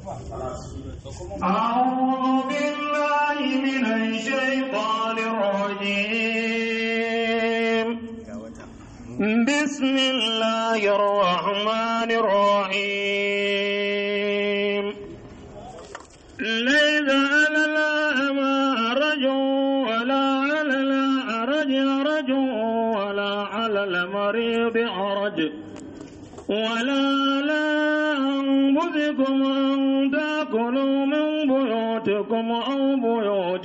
أعوذ بالله من الشيطان الرجيم بسم الله الرحمن الرحيم ليس على الأعمى حرج ولا على الأعرج حرج ولا على المريض حرج ولا على أنفسكم أن تأكلوا من بيوتكم أو بيوت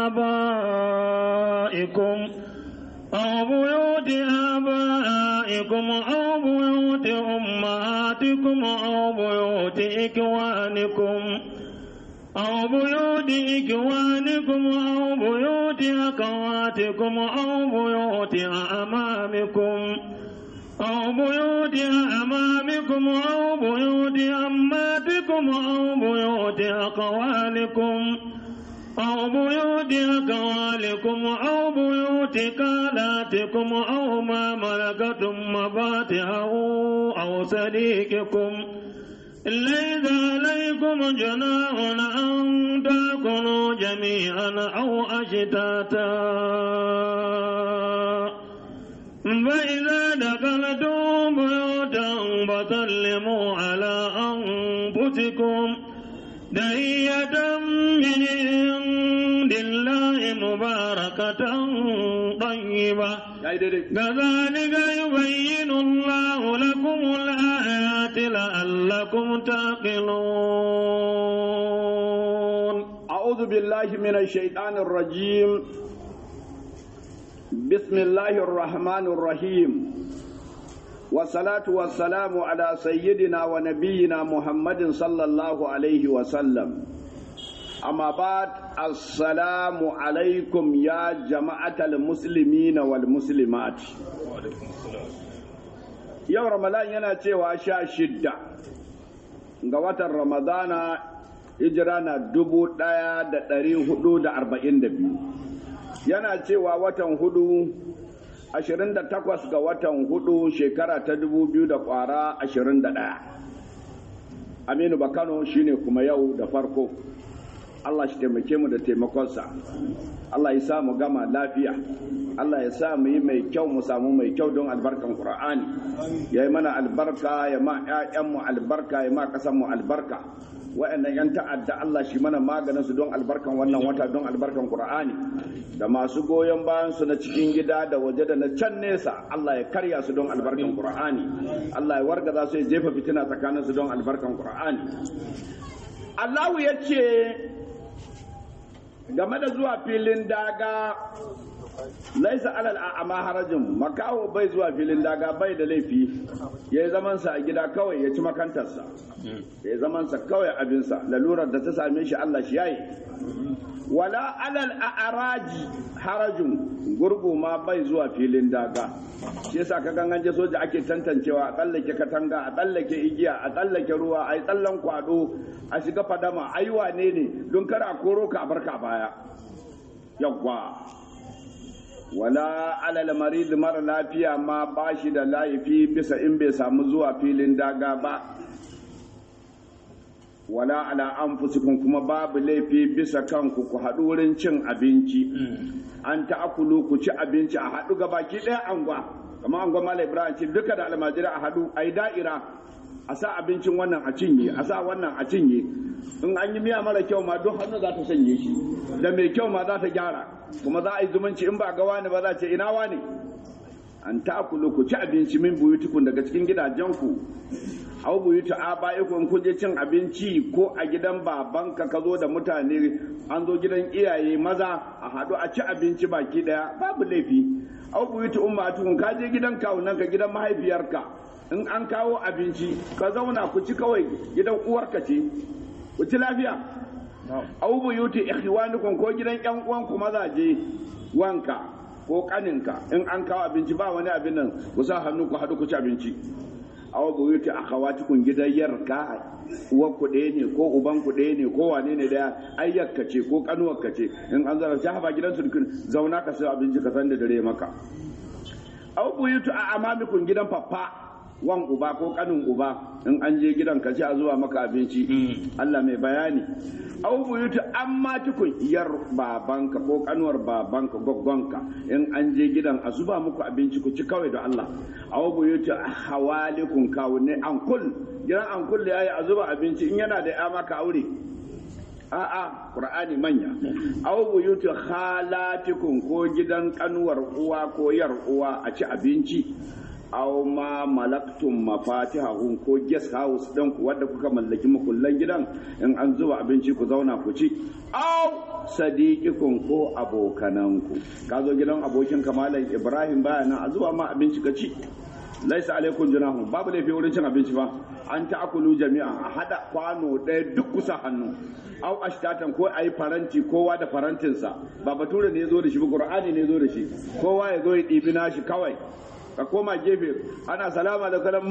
آبائكم أو بيوت آبائكم أو بيوت أمهاتكم أو بيوت إخوانكم أو بيوت إخوانكم أو بيوت أخواتكم أو بيوت أمامكم أو بيوت أمامكم أو بيوت أماتكم أو بيوت أخوالكم أو بيوت أخوالكم أو بيوت خالاتكم أو ما ملكتم مفاتحه أو صديقكم ليس عليكم جناح أن تأكلوا جميعا أو أشتاتا فإذا دخلتم بيوتا فسلموا على أنفسكم تحية من عند الله مباركة طيبة كذلك يبين الله لكم الآيات لعلكم تعقلون أعوذ بالله من الشيطان الرجيم بسم الله الرحمن الرحيم والصلاة والسلام على سيدنا ونبينا محمد صلى الله عليه وسلم أما بعد السلام عليكم يا جماعة المسلمين والمسلمات yau ramadan yana cewa sha shidda ga watan ramadana hijira na dubu ɗaya da ɗari hudu da arba'in da biyu yana cewa watan hudu 28 ga watan hudu shekara ta 2000 da kwara 21 aminu bakano shine kuma yau da farko allah shi taimake mu da taimakonsa allah ya sa mu gama lafiya allah ya sa mu yi mai kyau mu samu mai kyau don albarkan qur'ani ya yi mana albarka ya ma 'ya'yanmu albarka ya ma mu albarka wa'annan 'yan ta'adda Allah shi mana maganin su don albarkan wannan wata don albarkan Qur'ani da masu goyon bayan su na cikin gida da waje da na can nesa Allah ya karya su don albarkan Qur'ani Allah ya wargaza su ya jefa fitina tsakanin su don albarkan Qur'ani Allahu ya ce game da zuwa filin daga laisa alal a'ama harajin makaho bai zuwa filin daga bai da laifi ya yi zamansa a gida kawai ya ci makantarsa ya yi zamansa kawai abinsa lalurar da ta same shi Allah shi yayi wala alal a'araji harajin gurgu ma bai zuwa filin daga shi yasa ka gangan je soja ake tantancewa a tsallake katanga a tsallake igiya a tsallake ruwa a yi tsallan kwado a shiga fadama ai wane ne don kar a koro ka a barka baya yawwa wala alal marid mara lafiya ma ba shi da laifi bisa in bai samu zuwa filin daga ba wala ala anfusikum kuma babu laifi bisa kanku ku haɗu wurin cin abinci an ta'akulu ku ci abinci a haɗu ga baki ɗaya angwa kamar angwa mala ibrahim ce duka da almajira a haɗu a yi da'ira a sa abincin wannan a cinye a sa wannan a cinye in an yi miya mara kyau ma duk hannu za ta sanye shi da mai kyau ma za ta gyara kuma za a yi zumunci in ba ga wani ba za ce ina wani an ta'akulu ku ci abinci min buyutukun daga cikin gidajenku au buyutu abaiku in kuje cin abinci ko a gidan babanka ka zo da mutane an zo gidan iyaye maza a haɗu a ci abinci baki ɗaya babu laifi au buyutu ummatukun ka je gidan kawunanka gidan mahaifiyarka in an kawo abinci ka zauna ku ci kawai gidan uwarka ce ku ci lafiya au buyuti ikhwanukum ko gidan yan uwanku mazaje wanka ko kaninka in an kawo abinci ba wani abin nan ku sa hannu ku haɗu ku ci abinci aw buyuti akhawatikum gidan yarka uwar ku ɗaya ne ko uban ku ɗaya ne ko wane ne daya ayyakka ce ko kanuwarka ce in an zara ta ba gidan sulkin zauna ka sai abinci ka san da dare maka aw buyutu a amamikum gidan faffa wan uba ko kanin uba in an je gidan ka ci a zuwa maka abinci Allah mai bayani au buyutu amma tukun yar babanka ko kanuwar babanka goggonka in an je gidan a zuba muku abinci ku ci kawai da Allah au buyutu hawalikun kawunne ankul gidan ankul da yayi a zuba abinci in yana da ya maka aure a'a qur'ani manya aw buyutu khalatikum ko gidan kanuwar uwa ko yar uwa a ci abinci aw ma malaktum mafatihahum ko guest house din ku wanda kuka mallaki makullan gidan in an zuba abinci ku zauna ku ci aw sadiqikum ko abokananku ka zo gidan abokin kamalan ibrahim baya nan a zuba ma abinci ka ci laisa alaikum junahum babu laifi wurin cin abinci ba an ta'akulu jami'a a hada kwano ɗaya duk kusa hannu au ashtatan ko ayi faranti kowa da farantinsa ba bature ne ya zo da shi ba qur'ani ne ya zo da shi kowa ya zo ya ɗibi nashi kawai ka koma gefe ana salama da kalam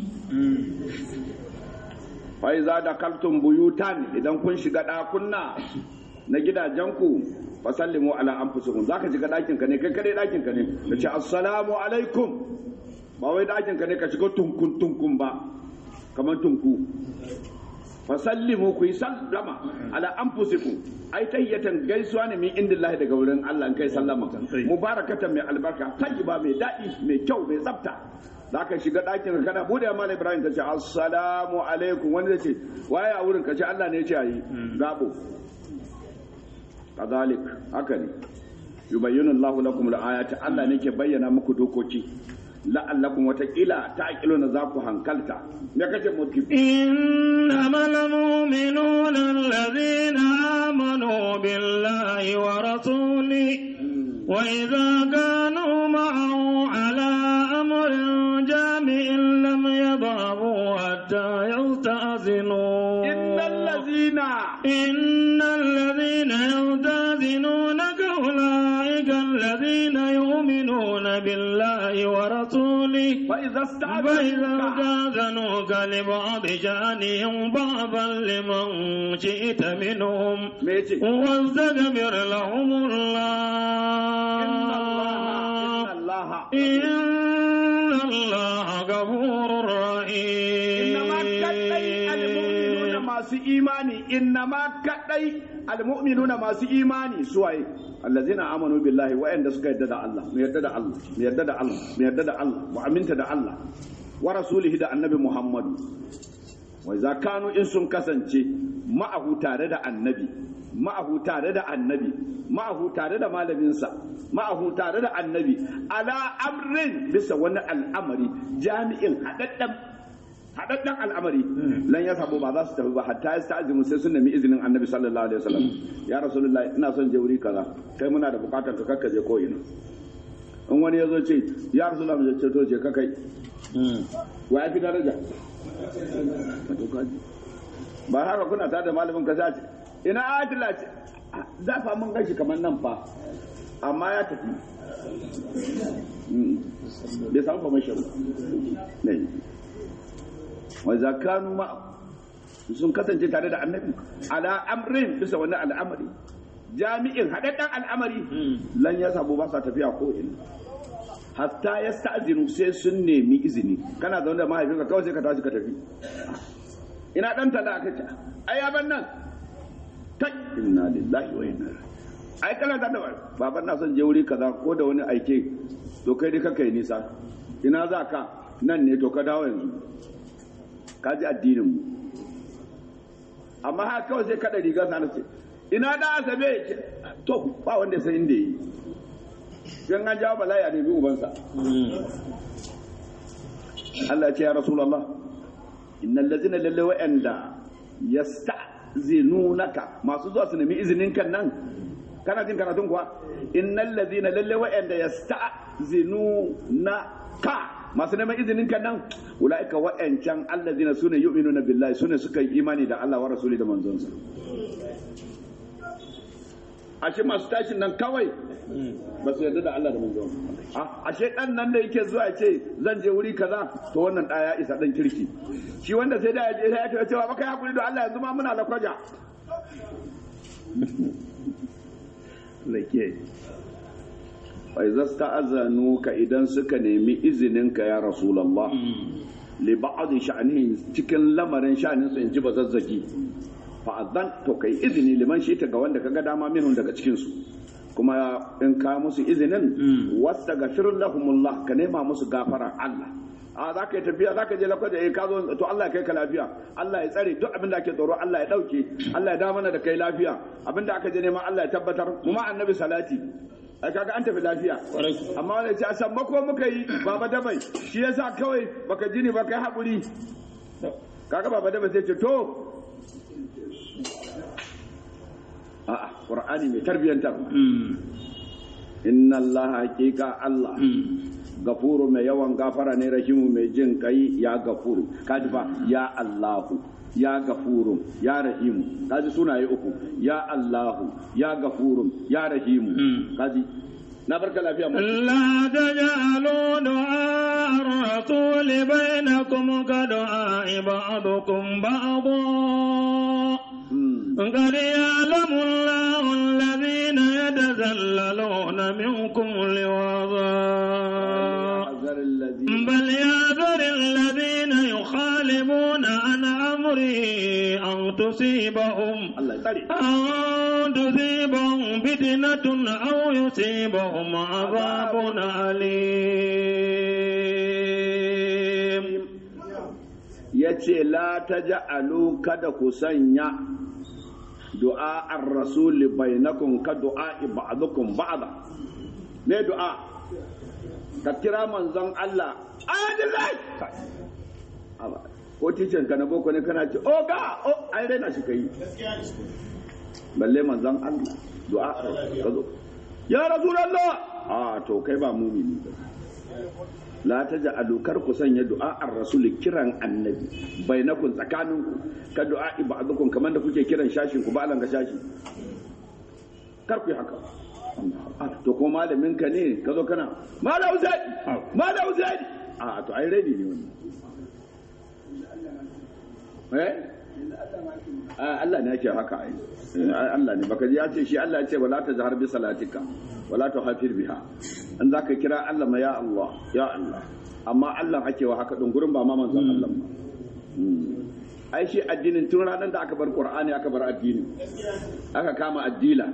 fa iza da kaltum buyutan idan kun shiga ɗakunna na gidajenku fa sallimu ala anfusikum zaka shiga ɗakin ka ne kai kadai ɗakin ka ne ka ce assalamu alaikum ba wai ɗakin ka ne ka shiga tunkun tunkun ba kamar tunku fasallimu ku yi sallama ala anfusikum ai tayyatan gaisuwa ne min indillahi daga wurin Allah in kai sallama mubarakatan mai albarka tayyiba mai daɗi mai kyau mai tsafta za ka shiga ɗakin kana bude ya mala ibrahim ka ce assalamu alaikum wani zai ce waye a wurin ka ce Allah ne ya ce ayi zabo kadhalik haka ne yubayyinu Allahu lakum al-ayati Allah ne ke bayyana muku dokoki la'allakum watakila ta'qiluna za ku hankalta me kace mutum إنما المؤمنون الذين آمنوا بالله ورسوله وإذا كانوا معه على أمر جامع لم يضعوا حتى يستأذنوا إن الذين إن الذين يستأذنونك أولئك الذين يؤمنون بالله ورسوله فإذا فإذا استعذنوك استأذنوك لبعض شأنهم بعضا لمن شئت منهم me yace واستغفر لهم inna Allah inna Allah الله إن الله غفور إنما كدي المؤمنون رحيم masu imani innama kadai almu'minuna masu imani suwaye allazina amanu billahi wa'anda suka yadda da Allah mu yadda da Allah mu yadda da Allah mu yadda da Allah mu aminta da Allah wa rasulihi da annabi Muhammadu wa idza kanu in sun kasance ma'ahu tare da annabi ma'ahu tare da annabi ma'ahu tare da malaminsa ma'ahu tare da annabi ala amrin bisa wani al'amari jami'in haɗaɗɗen haɗaɗɗen al'amari lan ya sabo ba za su tafi ba hatta ya sta'azimu sai sun nemi izinin annabi sallallahu alaihi wasallam ya rasulullahi ina son je wuri kaza kai muna da bukatar ka kakka je ko ina in wani ya zo ce ya rasulullahi mu ce to je ka kai wa ya fi daraja ba haka kuna tare da malamin ka sai ce ina adila ce za fa mun gashi kamar nan fa amma ya tafi Mm. bai samu permission ba ne wa zakanu ma sun kasance tare da annabi ala amrin bisa wani al'amari jami'in haɗaɗɗen al'amari lan ya samu ba sa tafiya ko ina hatta ya sta'zinu sai sun nemi izini kana zaune da mahaifinka kawai sai ka tashi ka tafi ina dan tala aka ce ai ban nan kai inna lillahi wa inna ilaihi ai kana da baban na son je wuri kaza ko da wani aike to kai dai kaka yi nisa ina za ka nan ne to ka dawo yanzu ka ji addinin mu amma haka kawai sai kada riga sa ce ina da asabe ya ce to ba wanda ya san inda yi dan an jawo bala'i a nemi ubansa Allah ya ce ya rasulullah innal ladzina lalle wa'anda yasta'zinunaka masu zuwa su nemi izinin kan nan kana jin karatun kuwa innal ladzina lalle wa'anda yasta'zinunaka masu neman izinin kan nan ulaika wa'ancan allazina sune yu'minuna billahi sune suka yi imani da Allah wa rasuli da manzonsa ashe masu tashin nan kawai ba su yarda da Allah da manzon ashe dan nan da yake zuwa ce zan je wuri kaza to wannan da ya isa dan kirki shi wanda sai da ya je sai ya ce cewa baka hakuri da Allah yanzu ma muna da kwaja lake fa idza sta'azanuka idan suka nemi izinin ka ya rasulullah li ba'd sha'nihi cikin lamarin sha'nin su in ji bazazzagi fa azan to kai izini liman shi ta ga wanda kaga dama minhum daga cikin su kuma in ka musu izinin wasta gafir lahumullah ka nema musu gafara Allah a za ka yi tafiya za ka je lakwai da ya ka zo to Allah ya kai ka lafiya Allah ya tsare duk abin da ake tsoro Allah ya dauke Allah ya da mana da kai lafiya abin da aka je neman Allah ya tabbatar mu ma annabi salati ai kaga an tafi lafiya amma wani ce a san mako muka yi baba dabai shi yasa kawai baka ji ni ba kai haƙuri kaga baba dabai sai ce to a'a qur'ani mai tarbiyantar inna allaha haqiqa allah gafuru mai yawan gafara ne rahimu mai jin kai ya gafuru kaji fa ya allahu ya gafuru ya rahimu kaji sunaye uku ya allahu ya gafuru ya rahimu kaji na barka lafiya mu لا تجعلوا دعاء الرسول بينكم كدعاء بعضكم بعضا قد يعلم الله الذين يتزللون منكم لواظا بل يعذر الذين يخالفون عن أمره أن تصيبهم Allah ya tsare أن تصيبهم فتنة أو يصيبهم عذاب أليم ya ce la ta ja'alu kada ku sanya du'a ar rasuli bainakum ka du'a ba'dukum ba'da me du'a ka kira manzon Allah adilai ko ticin ka na boko ne kana ce oga o ai raina shi kai balle manzon Allah du'a ka zo ya rasulullah a to kai ba mumini ba la ta ja'alu kar ku sanya du'a ar-rasul kiran annabi bainakum tsakaninku ka du'a ba'dukum kamar da kuke kiran shashin ku ba ga shashi kar ku yi haka Ah, to ko malamin ka ne ka zo kana malam zaidi malam zaidi a to ai ready ne wannan eh Ah, Allah ne yake haka ai Eh, Allah ne baka ji ya ce shi Allah ya ce wala ta jahar bi salatika wala ta hafir biha in zaka kira Allah ma ya Allah ya Allah amma Allah ake wa haka din gurin ba ma manzon Allah ba Hmm. ai shi addinin tun ranar da aka bar Qur'ani aka bar addini aka kama addila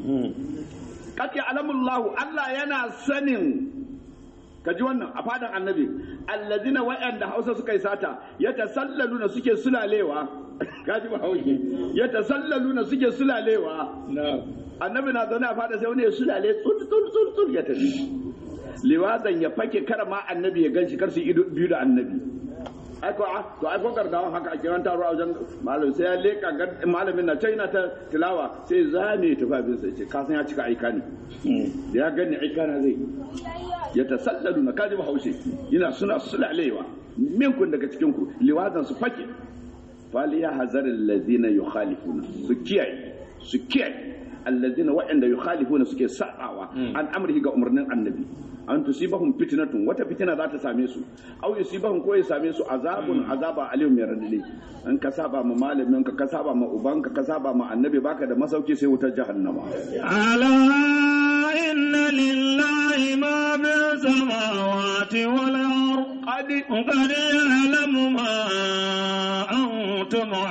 qad ya'lamullahu Allah yana sanin ka ji wannan a fadan annabi allazina wa'anda hausa suka yi sata ya tasallaluna suke sulalewa ka ji ba hauki ya tasallaluna suke sulalewa annabi na zaune a fada sai wani ya sulale tsul tsul tsul tsul ya tafi liwazan ya fake kar ma annabi ya ganshi kar su ido biyu da annabi ai ko ah, to ai ko gardawan haka a kiran taro a wajen malam sai ya leka gar- malamin na china ta tilawa sai zame tufafin sai ce ka san ya cika aika ne da ya gani aika na zai ya tasallalu na kaji bahaushe yana suna sulalewa minkun daga cikin ku liwazan su fake faliya hazarin lazina yukhalifuna su kiyaye su kiyaye allazina waɗanda yukhalifuna suke sa'awa an amrihi ga umarnin annabi an tusibahum fitnatun wata fitina za ta same su aw yusibahum ko ya same su azabun azaba alim mai radade an ka saba ma malamin ka ka saba ma ubanka ka saba ma annabi baka da masauki sai wutar jahannama ألا إن لله ما في السماوات والأرض qad قد يعلم ما أنتم wa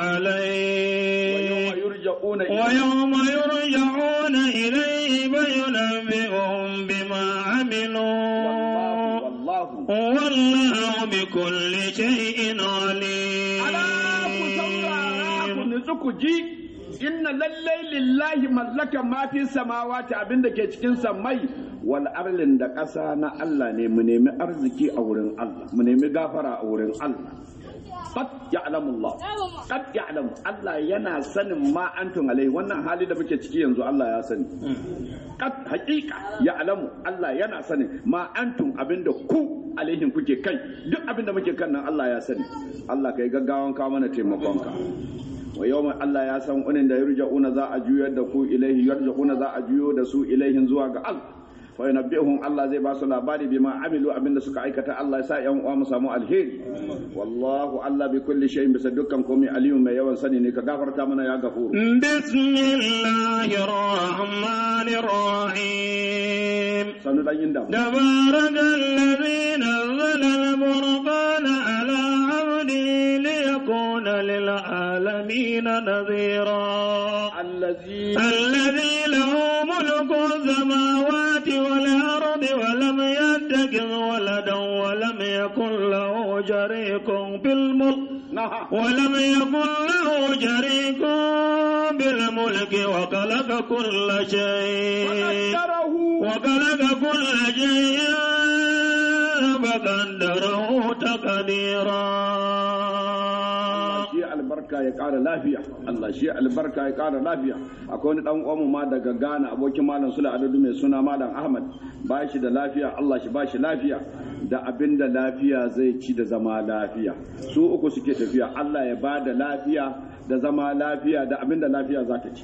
عليه yawma yurja'una ila ويوم يرجعون إليه فينبئهم بما عملوا wallahu والله بكل شيء ala ku saurara ku عليم nutsu ku ji inna lallai lillahi mallakan ma fi samawati abinda ke cikin sammai wal arlin da ƙasa na Allah ne mu nemi arziki a wurin Allah mu nemi gafara a wurin Allah qad ya'lamu Allah qad ya'lamu Allah yana sanin ma antum alai wannan hali da muke ciki yanzu Allah ya sani qad haqiqa ya'lamu Allah yana sanin ma antum abinda ku alaihim kuke kai duk abinda muke kan nan Allah ya sani Allah kai gaggawan ka mana taimakonka wa yawma Allah ya san unin da yarja'una za a juyar da ku ilaihi yarja'una za a juyo da su ilaihin zuwa ga Allah fa yunabbihum Allah zai ba su labari bima amilu abinda suka aikata Allah ya sa yan uwa mu samu alheri wallahu Allah bi kulli shay'in bisa dukkan komai aliyu mai yawan sani ne ka gafarta mana ya gafuru بسم الله الرحمن الرحيم sanu dan yin damu تبارك الذي نزل الفرقان على العالمين نذيرا allazi الذي له ملك السماوات والأرض ولم يتخذ ولدا ولم يكن له شريك في الملك naha ولم يكن له شريك بالملك وخلق كل شيء qaddarahu وخلق كل شيء فقدره تقديرا shi albarka ya ƙara lafiya Allah shi albarka ya ƙara lafiya akwai wani dan uwanmu ma daga Ghana abokin malam Sula Adadu mai suna malam Ahmad ba shi da lafiya Allah shi ba shi lafiya da abin da lafiya zai ci da zama lafiya su uku suke tafiya Allah ya ba da lafiya da zama lafiya da abin da lafiya za ta ci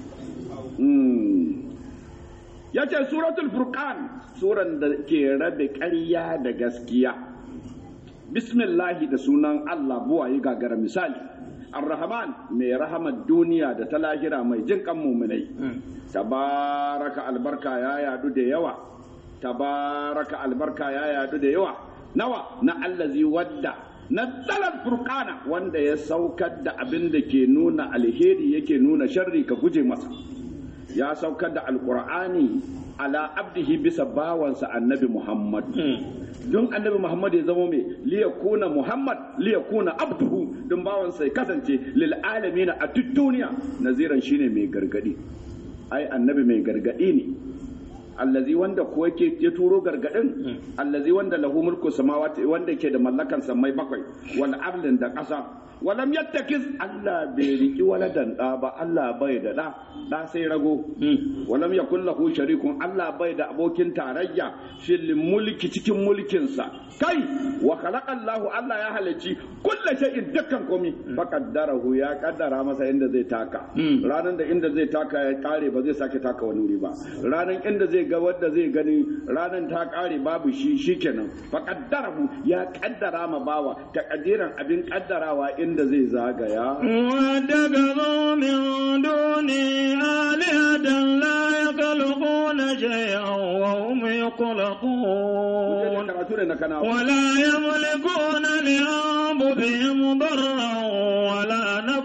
ya ce suratul furqan suran da ke rabe ƙarya da gaskiya bismillahi da sunan Allah buwaye gagara misali ar-rahman mai rahamar duniya da ta lahira mai jin kan muminai tabaraka albarka ya yadu da yawa tabaraka albarka ya yadu da yawa nawa na allazi wadda nazzalar furqana wanda ya saukar da abin da ke nuna alheri yake nuna sharri ka guje masa ya saukar da alqur'ani ala abdihi bisa bawansa annabi muhammad don annabi Muhammad ya zama mai liyakuna Muhammad liyakuna abduhu don bawan sai kasance lil alamin a duk duniya naziran shine mai gargadi ai annabi mai gargadi ne allazi wanda ko yake ya turo gargadin allazi wanda lahu mulku samawati wanda ke da mallakan samai bakwai wal ardin da ƙasa walam yattakiz Allah bai riki waladan da ba Allah bai da da da sai rago walam yakul lahu sharikun Allah bai da abokin tarayya fil mulki cikin mulkinsa kai wa khalaqa Allah Allah ya halarci kullu shay'in dukkan komi faqaddarahu ya kaddara masa inda zai taka ranan da inda zai taka ya kare ba zai sake taka wani wuri ba ranan inda zai ga wanda zai gani ranan ta kare babu shi shikenan faqaddarahu ya kaddara ma bawa takadiran abin kaddarawa inda zai zagaya واتخذوا من دونه آلهة لا يخلقون شيئا وهم يخلقون karatu ne na kana ولا يملكون لأنفسهم ضرا ولا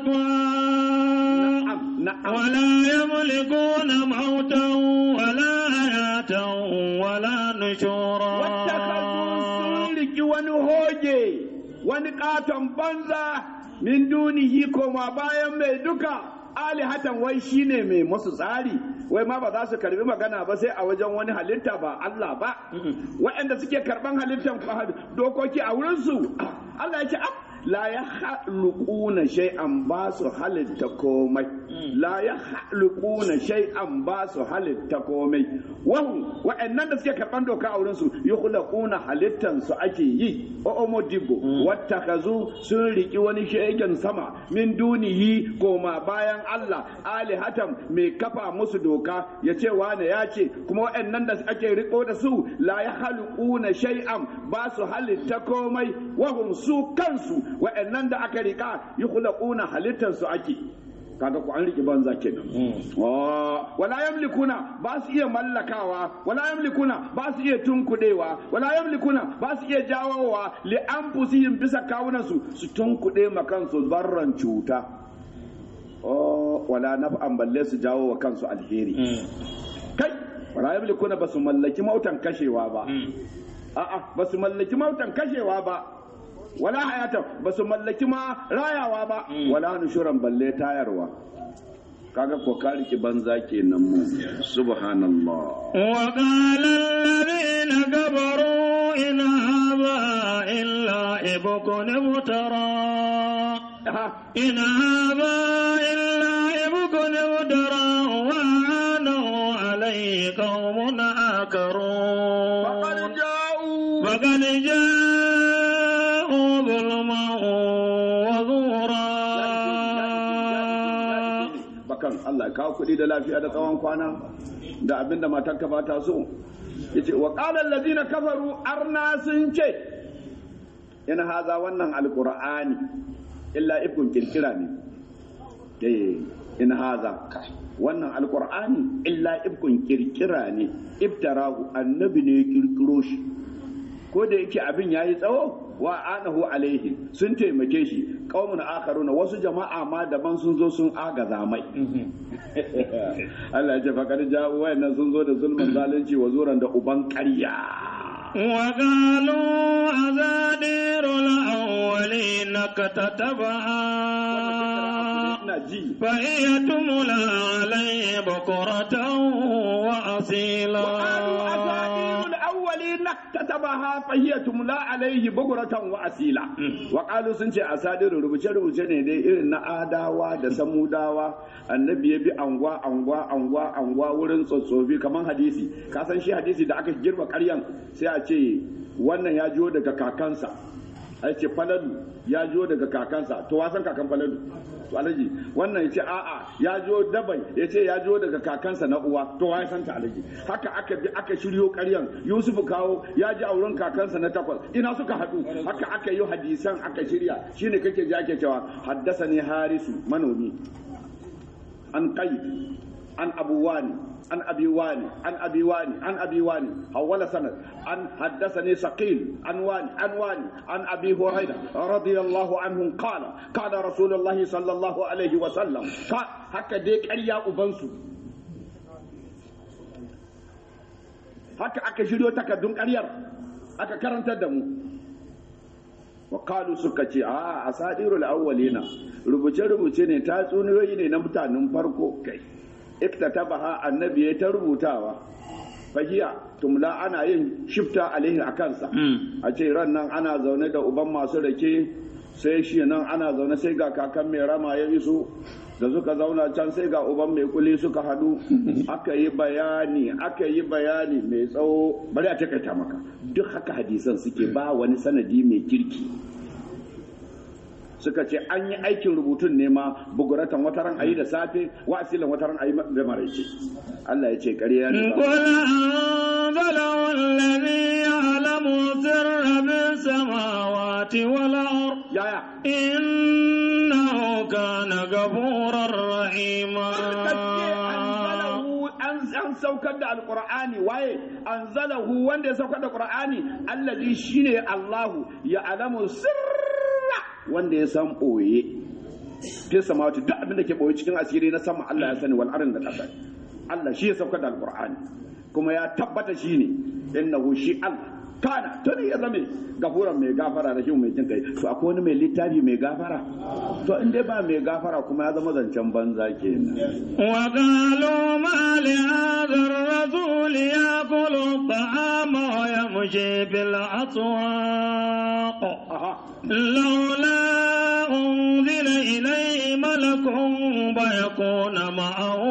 نفعا na'am ولا يملكون موتا ولا حياة ولا نشورا sun riki wani hoge wani katon banza min dunihi koma bayan mai duka alihatan wai shine mai masu tsari wai ma ba za su karbi magana ba sai a wajen wani halitta ba Allah ba waɗanda suke karban halittan dokoki a wurinsu Allah ya ce ab la ya haluquna shay'an ba su halitta komai la ya haluquna shay'an ba su halitta komai wahu wa'annan da suke karban doka a wurin su yukhlaquna halittan su ake yi o modibo wattakazu sun riki wani shay'in sama min dunihi koma bayan Allah alihatan mai kafa musu doka ya ce wane ya ce kuma wa'annan da ake riko da su la ya haluquna shay'an ba su halitta komai wahum su kansu wa'annan da aka rika yukhlaquna halittan su ake kaga ku an riki banza kenan wala yamlikuna ba su iya mallakawa wala yamlikuna ba su iya tunkudewa wala yamlikuna ba su iya jawowa li anfusihim bisa kawunan su su tunkude ma kansu barran cuta oh wala naf'an balle su jawo wa kansu alheri kai wala yamlikuna ba su mallaki mautan kashewa ba a'a ba su mallaki mautan kashewa ba wala hayata ba su mallaki ma rayawa ba wala nushuran balle tayarwa kaga ko ka riki banza kenan mu subhanallah وقال الذين كفروا إن هذا إلا إبك افترى إن هذا إلا إبك افترى وعانه عليه قوم آخرون faqad ja'u فقد جاءوا ظلما وزورا bakan Allah ya kawo kuɗi da lafiya da tsawon kwana da abinda matarka ba ta so yace wa qala allazina kafaru arna sun ce in haza wannan alqur'ani illa ibn kirkira ne eh in haza wannan alqur'ani illa ibn kirkira ne ibtarahu annabi ne ya kirkiro shi ko da yake abin yayi tsawo wa anahu alaihi sun taimake shi qaumun akharuna wasu jama'a ma daban sun zo sun agaza mai Allah ya ce faqad ja'u wayannan sun zo da zulmin zalunci wa zuran da uban ƙarya وقالوا أساطير الأولين كتتبعا ina ji فهي تملى عليه بكرة وأصيلا وقالوا أساطير الأولين اكتتبها فهي تملى عليه بكرة وأصيلا وقالوا سنجي أساطير rubuce rubuce ne dai irin na adawa da samudawa annabi ya bi angwa angwa angwa angwa wurin tsotsofi kamar hadisi ka san shi hadisi da aka girma karyan sai a ce wannan ya jiyo daga kakansa a ce falalu ya jiyo daga kakansa to wasan kakan falalu to alaji wannan ya ce a'a ya jiyo dabai ya ce ya jiyo daga kakansa na uwa to wa san ta alaji haka aka bi aka shiryo karyan yusuf kawo ya ji auren kakansa na takwas ina suka haɗu haka aka yi hadisan aka shirya shine kake ji ake cewa haddasa ne harisu manomi an kai an abuwani an abi wani an abi wani an abi wani hawala sanad an haddathani saqil an wani an wani an abi hurairah radiyallahu anhu qala qala rasulullah sallallahu alaihi wa sallam ka haka dai ƙarya ubansu haka aka shiryo takardun ƙaryar aka karantar da mu Wakalu suka ce a asadirul awwalina rubuce-rubuce ne tatsuniyoyi ne na mutanen farko kai iktatabaha annabi ya ta rubutawa fahiya tumla ana yin shifta alaihi a kansa a ce ran nan ana zaune da uban masu rake sai shi nan ana zaune sai ga kakan mai rama ya iso da suka zauna can sai ga uban mai kuli suka hadu aka yi bayani aka yi bayani mai tsawo bari a takaita maka duk haka hadisan suke ba wani sanadi mai kirki suka ce an yi aikin rubutun ne ma buguratan wataran ayi da safe wa asilan wataran ayi da maraice Allah ya ce ƙarya ne قل أنزله الذي يعلم سر في السماوات والأرض yaya إنه كان غفورا رحيما an saukar da alqur'ani waye anzalahu wanda ya saukar da qur'ani allazi shine Allahu ya alamu sirra wanda ya san boye fi samawati duk abin da ke boye cikin asiri na sama Allah ya sani wal arin da kasa Allah shi ya saukar da alqur'ani kuma ya tabbata shine innahu shi Allah kana tuni ya zame gafuran mai gafara da shi mai jin kai to akwai wani mai littafi mai gafara to in dai ba mai gafara kuma ya zama zancen banza kenan وقالوا ما لهذا الرسول يأكل الطعام ويمشي في الأسواق aha لولا أنزل إليه ملك فيكون معه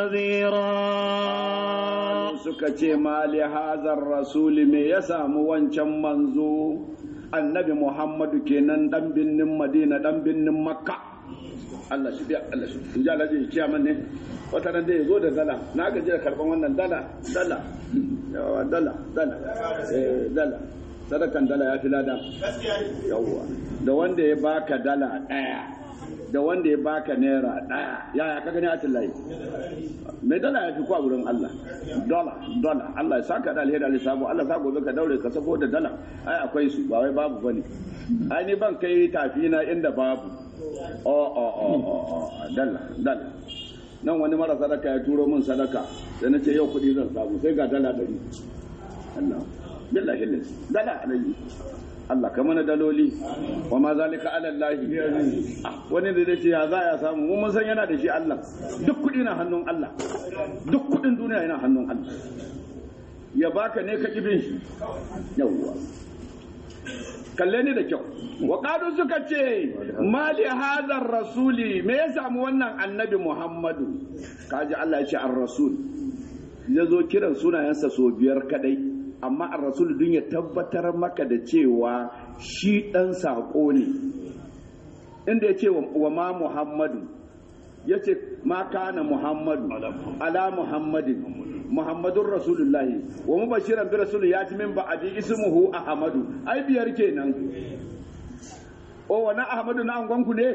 نذيرا suka ce ma li hazar rasuli me ya samu wancan manzo annabi muhammadu kenan dan binnin madina dan binnin makka Allah shi biya Allah shi in ji alhaji ciyaman ne wata ran da ya zo da dala na gaji da karban wannan dala dala yawa dala dala eh dala sadakan dala ya fi lada yawa da wanda ya baka dala daya da wanda ya baka naira daya yaya ka gani a tillahi mai dala ya fi kwa wurin Allah dola dola Allah ya saka da alheri alisabu Allah sa gobe ka daure ka sako da dala ai akwai su ba wai babu bane ai ni ban kai tafi na inda babu o o o o o dala dala nan wani mara sadaka ya turo min sadaka da na ce yau kuɗi zan samu sai ga dala ɗari Allah billahi lillahi dala alayhi Allah ka mana daloli wa ma zalika ala Allah Ah, wani da ce ya za ya samu mu mun san yana da shi Allah duk kuɗi na hannun Allah duk kuɗin duniya yana hannun Allah ya baka ne ka kibin shi yawwa kalle ni da kyau wa qalu suka ce mali hadar rasuli me ya samu wannan annabi Muhammadu kaji Allah ya ce ar-rasul ya zo kiran sunayensa so biyar kadai amma ar-rasul dun ya tabbatar maka da cewa shi dan sako ne inda ya ce wa ma Muhammadu ya ce ma kana Muhammadu ala Muhammadin Muhammadun Rasulullahi wa mubashiran bi rasul ya ji min ba'adi ismuhu Ahmadu ai biyar kenan o wani Ahmadu na angonku ne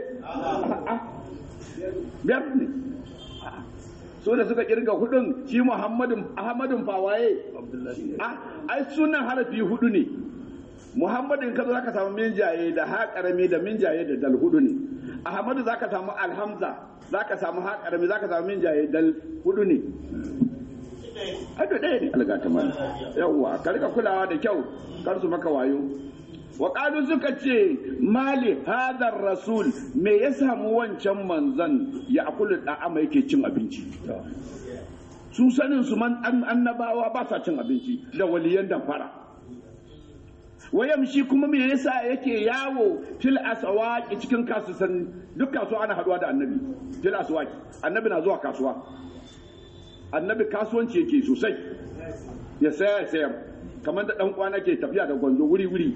biyar ne so da suka kirga hudun shi Muhammadun Ahmadun fawaye ai sunan harafi hudu ne muhammadin ka zo zaka samu minjaye da ha karami da minjaye da dal hudu ne ahmadu zaka samu alhamza zaka samu ha karami zaka samu minjaye dal hudu ne Ado ɗaya ne alga ta mana yawwa ka rika kulawa da kyau kar su maka wayo wa qalu suka ce mali hadar rasul me ya samu wancan manzan ya akulu da'ama yake cin abinci su sanin su man annabawa ba sa cin abinci da waliyan damfara wayamshi kuma me yasa yake yawo fil aswaqi cikin kasuwan duk kasuwa ana haduwa da annabi fil aswaqi annabi na zuwa kasuwa annabi kasuwanci yake sosai ya saya ya sayar kamar da dan kwana ke tafiya da gwanzo wuri wuri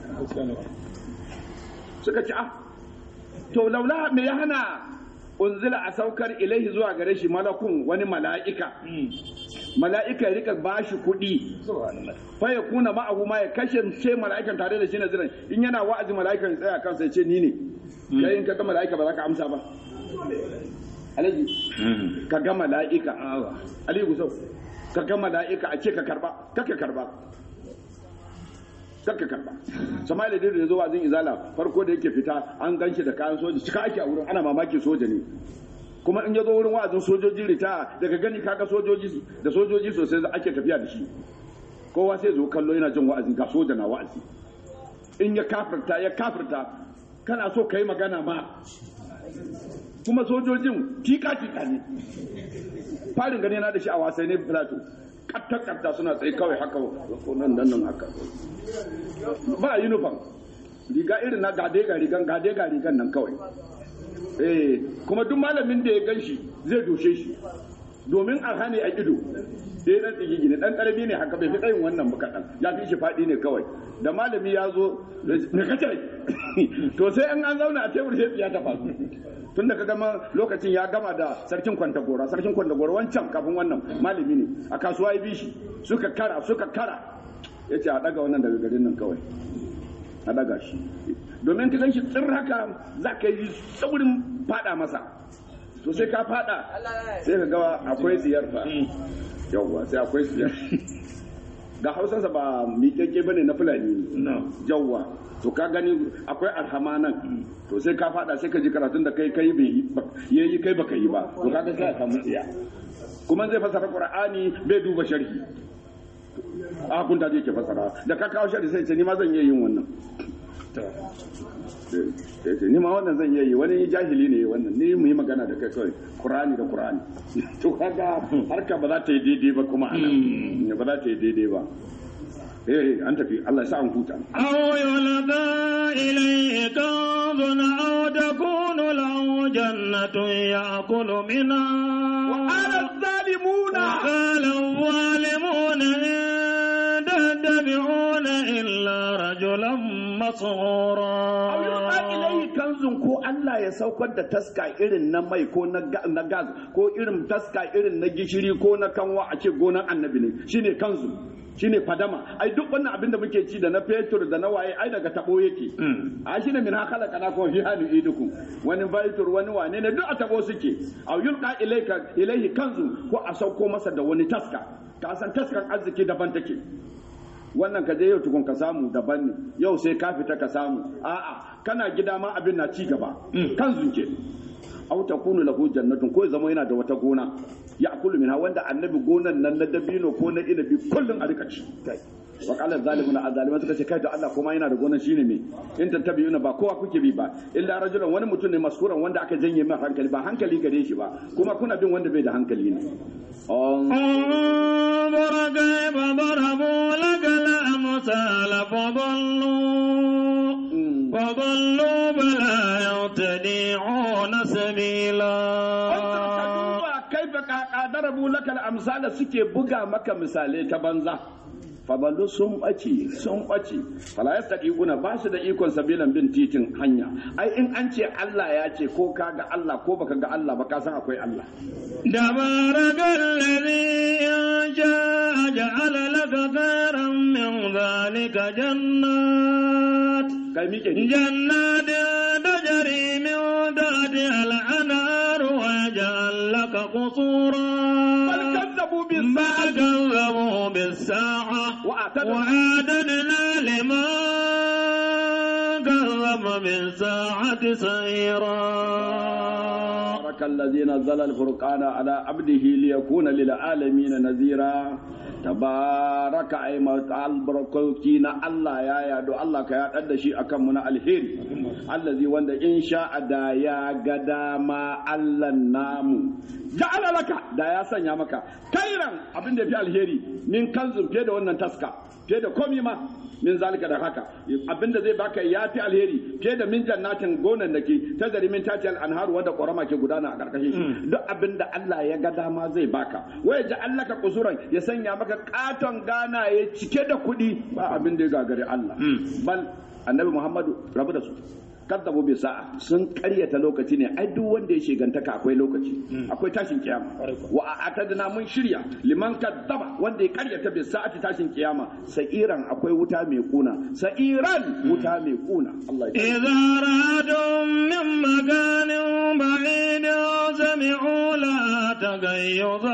suka ci ah to laula me ya hana unzila a saukar ilaihi zuwa gare shi malakun wani mala'ika mala'ika ya rika bashi kuɗi fa ya kuna ma'ahu ma ya kashe ce mala'ikan tare da shi na ziran in yana wa'azi mala'ikan tsaya kansa ya ce ni ne kai in ka ga mala'ika ba za ka amsa ba alaji ka ga mala'ika ali gusau ka ga mala'ika a ce ka karba kaka karba kaka karba sama'ila da ya zo wazin izala farko da yake fita an ganshi da kayan soja cika ake a wurin ana mamaki soja ne kuma in ya zo wurin wa'azin sojoji rita daga gani kaga sojoji da sojoji sosai ake tafiya da shi kowa sai zo kallo yana jin wa'azi ga soja na wa'azi in ya kafirta ya kafirta kana so ka yi magana ma kuma sojojin tika tika ne farin gani na da shi a wasai ne plato katta suna tsaye kawai haka ko nan nan nan haka ba uniform riga irin na gade ga rigan gade ga rigan nan kawai eh kuma duk malamin da ya ganshi zai doshe shi domin a hane a ido sai dan tsigi ne dan karami ne haka bai fi tsayin wannan ba kadan ya fi shi fadi ne kawai da malami ya zo me kace to sai an an zauna a tebur sai ya ta fasu tun da ka gama lokacin ya gama da sarkin kwantagora sarkin kwantagora wancan kafin wannan malami ne a kasuwa ya bi shi suka kara suka kara ya ce a daga wannan daga garin nan kawai a daga shi domin ka gan shi tsir haka za ka yi saurin fada masa to sai ka fada sai ka gawa akwai siyar fa yawwa sai akwai siyar ga hausarsa ba miƙaƙƙe bane na fulani ne yawwa to ka gani akwai alhama nan to sai ka fada sai ka ji karatun da kai kai bai yi kai baka yi ba to kaga sai ka mutsiya kuma zai fasara qur'ani bai duba sharhi a kun da yake fasara da ka kawo sharhi sai ce ni ma zan iya yin wannan ni ma wannan zan iya yi wani jahili ne wannan ni mu yi magana da kai kawai qur'ani da qur'ani to kaga harka ba za ta yi daidai ba kuma anan ba za ta yi daidai ba eh an tafi Allah ya sa an huta aw yulqa ilayhi kanzun aw takunu lahu jannatun ya'kulu minha wa qala adh-dhalimuna wa qala adh-dhalimuna in tattabi'una illa rajulan masura aw yulqa ilayhi kanzun ko Allah ya saukar da taska irin na mai ko na gas ko irin taska irin na gishiri ko na kanwa a ce gonan annabi ne shine kanzu shine fadama ai duk wannan abin da muke ci da na fetur da na waye ai daga tabo yake a shine min hakala kana ko fi hali idukum wani fetur wani wane ne duk a tabo suke aw yulqa ilayka ilayhi kanzu ko a sauko masa da wani taska ka san taskan arziki daban take wannan ka je yau tukun ka samu daban ne yau sai ka fita ka samu a'a kana gida ma abin na ci gaba kanzu ke aw takunu lahu jannatun ko zama yana da wata gona ya akulu minha wanda annabi gonan nan na dabino ko na inabi kullun a rika ci wa qala zalimuna azalima suka ce kai da Allah kuma yana da gonan shine me in tattabi'una ba kowa kuke bi ba illa rajulan wani mutum ne maskuran wanda aka janye min hankali ba hankali gare shi ba kuma kuna bin wanda bai da hankali ne انظر كيف ضربوا لك الأمثال فضلوا فضلوا فلا يهتدعون سبيلا kaifa darabu lakal amsala suke buga maka misalai ta banza faballu sun ɓace sun ɓace fala yastati'una ba su da ikon sabilan bin titin hanya ai in an ce Allah ya ce ko ka ga Allah ko baka ga Allah ba ka san akwai Allah تبارك الذي إن شاء جعل لك خيرا من ذلك جنات kai mike جنات تجري من تحتها الأنهار ويجعل لك قصورا bal kazzabu bis بل كذبوا بالساعة وأعتدنا وأعتدنا لمن كذب بالساعة سعيرا تبارك الذي نزل الفرقان على عبده ليكون للعالمين نذيرا تبارك أي البركوتي نا الله يا يا دو الله كيا دد شي akan mu na alheri allazi wanda in sha da ya ga dama Allah namu ja'ala laka da ya sanya maka kairan abin da fi alheri min kanzun fiye da wannan taska fiye da komi ma min zalika da haka abinda zai baka ya fi alheri fiye da min jannatin gonan da ke ta zari min tatiyal anharu wanda ƙorama ke gudana a ƙarƙashin shi duk abinda Allah ya ga dama zai baka waya ji Allah ka kusuran ya sanya maka katon gana ya cike da kuɗi ba abin da ya gagari Allah bal annabi Muhammadu rabu da su kaddabu bi sa'a sun karyata lokaci ne ai duk wanda ya shigantaka akwai lokaci akwai tashin kiyama wa a'tadna mun shirya liman kaddaba wanda ya karyata bi sa'ati tashin kiyama sa'iran akwai wuta mai kuna sa'iran wuta mai kuna Allah ya إذا رأتهم من مكان بعيد سمعوا لها تغيظا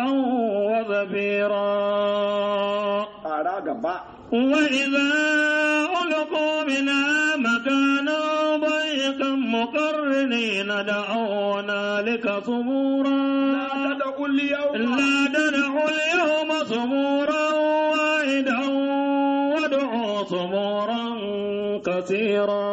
وزفيرا fara gaba وإذا ألقوا منها مكانا ضيقا مقرنين دعوا هنالك صبورا da kulli yau لا تدعوا اليوم صبورا واحدا وادعوا صبورا كثيرا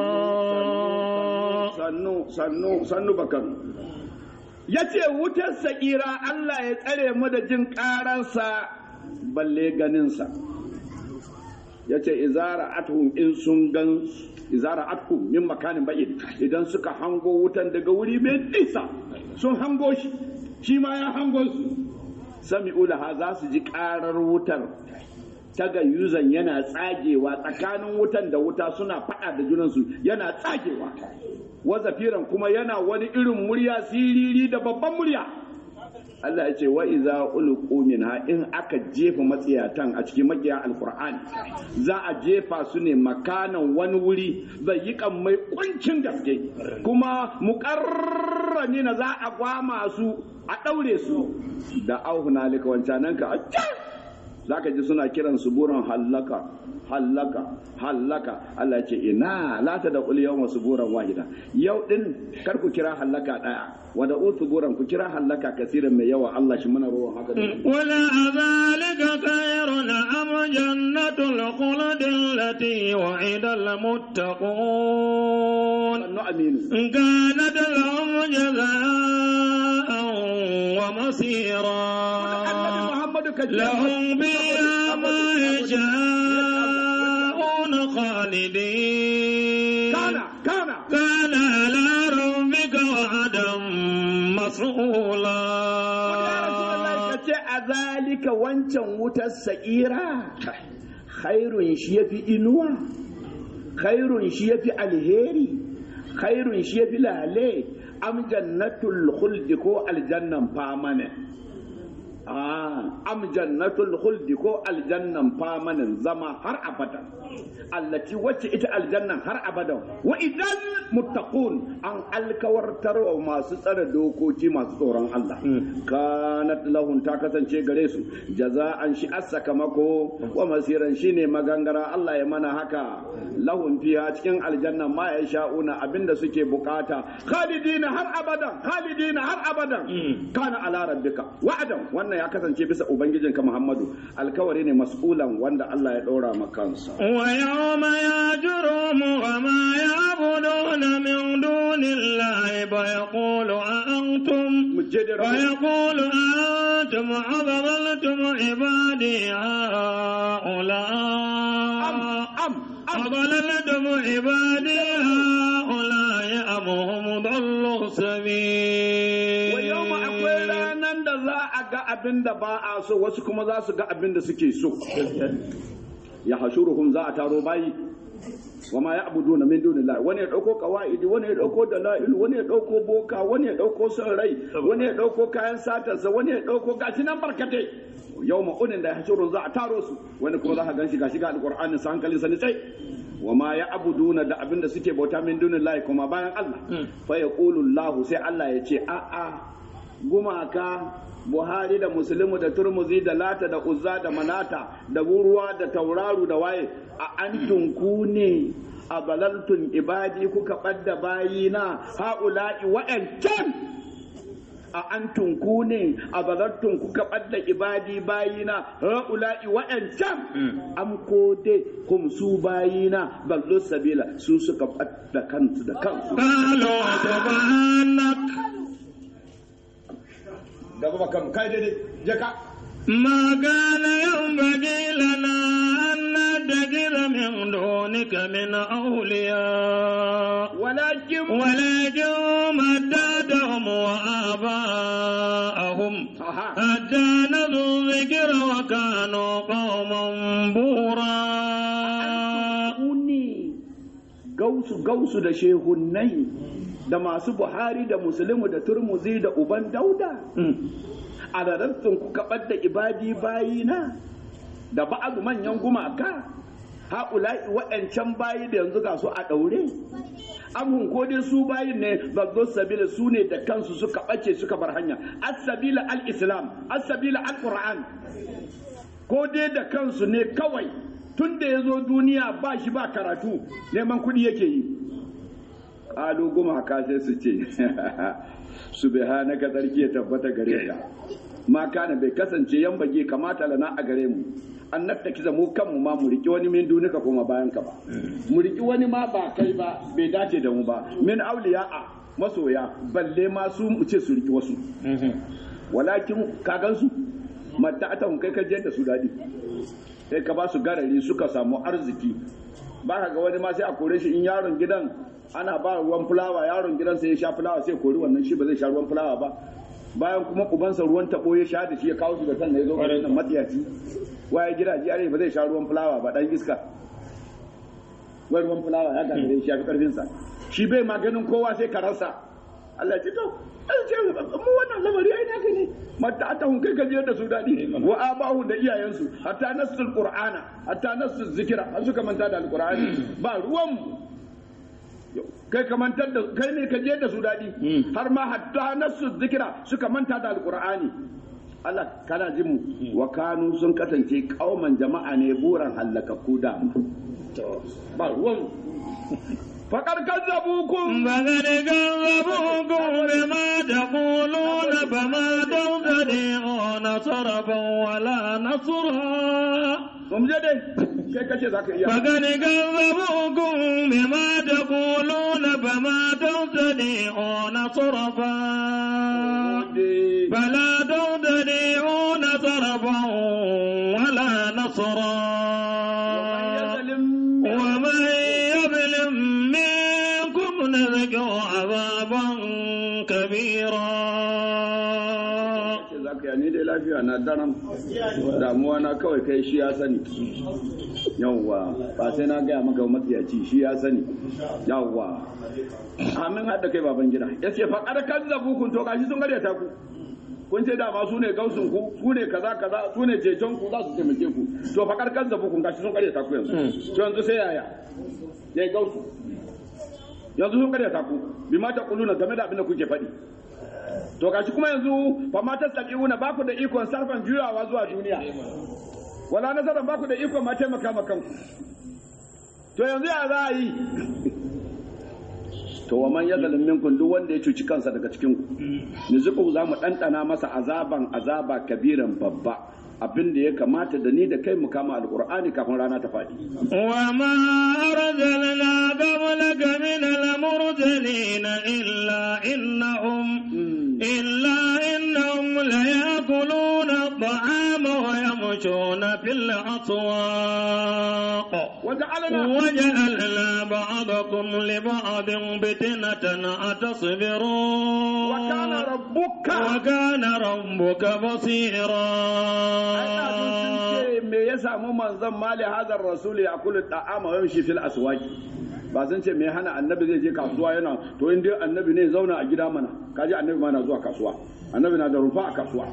sannu sannu sannu bakan ya ce wutar sa'ira Allah ya tsare mu da jin ƙararsa balle ganinsa ya ce izara athum in sun gan izara athum min makanin ba'id idan suka hango wutan daga wuri mai nisa sun hango shi shi ma ya hango su sami'u laha za su ji ƙarar wutar tagayyuzan yana tsagewa tsakanin wutan da wuta suna faɗa da junansu yana tsagewa wazafiran kuma yana wani irin murya siriri da babban murya Allah ya ce wa iza ulqu minha in aka jefa matsiyatan a cikin makiya alqur'ani za a jefa su ne makanan wani wuri zai yi kan mai kuncin gaske kuma muqarrani na za a gwama su a daure su da auhunalika wancanan ka za ka ji suna kiran su buran hallaka hallaka hallaka Allah ya ce ina la ta da qul yawma suburan wahida yau din kar ku kira hallaka daya wa da usuburan ku kira hallaka kasiran mai yawa Allah shi muna ruwan haka da ولا ذلك خير أم جنة الخلد التي وعد المتقون sannu aminu كانت لهم جزاء ومصيرا annabi Muhammadu ka ji لهم فيها ما يشاءون خالدين kana kana كان على ربك وعدا مسؤولا ka ce a zalika wancan wutar sa'ira khairun shi yafi inuwa khairun shi yafi alheri khairun shi yafi lale am jannatul khuldi ko aljannan famane Ah, am jannatul khuldi ko aljannan famanin zama har abada allati wacce ita aljannan har abada wa idan muttaqun an alkawartar wa masu tsare dokoki masu tsoron Allah kanat lahun ta kasance gare su jaza'an shi as-sakamako wa masiran shine magangara Allah ya mana haka lahun fiha cikin aljanna ma ya sha'una abinda suke bukata khalidina har abadan khalidina har abadan kana ala rabbika wa'adan wannan ya kasance bisa ubangijinka Muhammadu alkawari ne mas'ulan wanda Allah ya ɗora ma kansa ويوم يجرم وما يعبدون من دون الله فيقول أأنتم mujjidi rabbi ويقول أنتم أضللتم عبادي هؤلاء am am أضللتم عبادي هؤلاء أم هم ضلوا السبيل wa yawma akwai ranan da za a ga abin da ba a so wasu kuma za su ga abin da suke so ya hashuruhum za a taro bayi wa ma ya'buduna min dunillah wani ya dauko qawaidi wani ya dauko dalail wani ya dauko boka wani ya dauko son rai wani ya dauko kayan satarsa wani ya dauko gashi nan barkate yawma unin da ya hashurun za a taro su wani kuma za ka ganshi gashi ga alqur'anin sa hankalin sa ni sai wa ma ya'buduna da abin da suke bauta min dunillahi kuma bayan Allah fa yaqulu Allah sai Allah ya ce a a gumaka buhari da musulmi da turmuzi da lata da uzza da manata da ruwa da tauraru da waye a antum ku ne a balaltun ibadi kuka ɓadda bayina ha'ula'i wa'ancan a antum ku ne a balaltun kuka ɓadda ibadi bayina ha'ula'i wa'ancan am ko dai kum su bayina ballo sabila su suka ɓadda kansu da kansu قالوا سبحانك gaba kan kai daidai jaka ما كان ينبغي لنا أن نتخذ من دونك من أولياء walakin ولكن متعتهم وآباءهم Aha. حتى نسوا الذكر وكانوا قوما بورا ku ne gausu gausu da shehunnai da masu buhari da musulmi da turmuzi da uban dauda a rarrafin ku kaɓar da ibadi bayina da ba'adu manyan gumaka haƙula'i waɗancan bayi da yanzu ga su a ɗaure amun ko dai su bayin ne babban sabila su ne da kansu suka ɓace suka bar hanya as-sabila al-islam as-sabila al-qur'an ko dai da kansu ne kawai tun da ya zo duniya ba shi ba karatu neman kuɗi yake yi ƙalu gumaka sai su ce subhanaka tsarki ya tabbata gare ka ma kana bai kasance yan bage kamata lana a gare mu an nafta kiza mu kanmu ma mu riki wani min dunika kuma bayan ka ba mu riki wani ma ba kai ba bai dace da mu ba min auliya'a masoya balle ma su mu ce su riki wasu walakin ka gansu mata ta kai ka je da su daɗi sai ka ba su garari suka samu arziki ba ka ga wani ma sai a kore shi in yaron gidan ana ba ruwan fulawa yaron gidan sai ya sha fulawa sai kori wannan shi ba zai sha ruwan fulawa ba bayan kuma ubansa ruwan tabo ya sha da shi ya kawo shi da sannan ya zo ga wannan matsiyaci waye gidaje are ba zai sha ruwan fulawa ba dan iska wai ruwan fulawa ya ga ya shafi karfin sa shi bai maganin kowa sai ka rasa Allah ya ce to an ce mu wannan lamari ai naka ne mata ta hun kai gajiyar da su daɗi wa abahu da iyayensu hatta nasul qur'ana hatta nasul zikira an suka manta da alqur'ani ba ruwan mu kai ka mantar da kai ne ka je da su daɗi har ma hatta nasul zikira suka manta da alqur'ani Allah kana jin mu wa kanu sun kasance kauman jama'a ne buran hallakakku da ba ruwan faƙar kazzabukum فقد كذبوكم بما تقولون فما تستطيعون صرفا ولا نصرا mun je dai kai kace zaka iya فقد كذبوكم بما تقولون فما تستطيعون صرفا فلا تستطيعون صرفا ولا نصرا ومن يظلم منكم نذقه عذابا كبيرا ce za ka yi ni dai lafiya na daram damuwa na kawai kai shi ya sani yawwa ba sai na gaya maka matsiyaci shi ya sani yawwa amin haɗa kai baban gida ya ce faƙar kan zabu kun to gashi sun garyata ku kun ce dama su ne gausun ku su ne kaza kaza su ne ceton ku za su taimake ku to faƙar kan zabu kun gashi sun garyata ku yanzu to yanzu sai yaya ya yi gausu yanzu sun karyata ku bi ma ta kuluna game da abin da kuke faɗi to gashi kuma yanzu fa ma tastabiuna ba ku da ikon sarfan juyawa zuwa duniya wala nazaran ba ku da ikon ma taimaka ma kanku to yanzu ya za a yi to wa man yadhalum minkum duk wanda ya cuci kansa daga cikin ku nizuku za mu ɗanɗana masa azaban azaba kabiran babba abin da ya kamata da ni da kai mu kama alqur'ani kafin rana ta faɗi وما أرسلنا قبلك من المرسلين إلا إنهم إلا إنهم ليأكلون الطعام ويمشون في الأسواق waja'alna وجعلنا بعضكم لبعض فتنة أتصبرون وكان ربك وكان ربك بصيرا ce me ya samu manzon mali hadar rasul ya kula ta'ama wa yamshi fil aswaqi ba sun ce me hana annabi zai je kasuwa yana to in dai annabi ne zauna a gida mana kaji annabi ma na zuwa kasuwa annabi na da rufa a kasuwa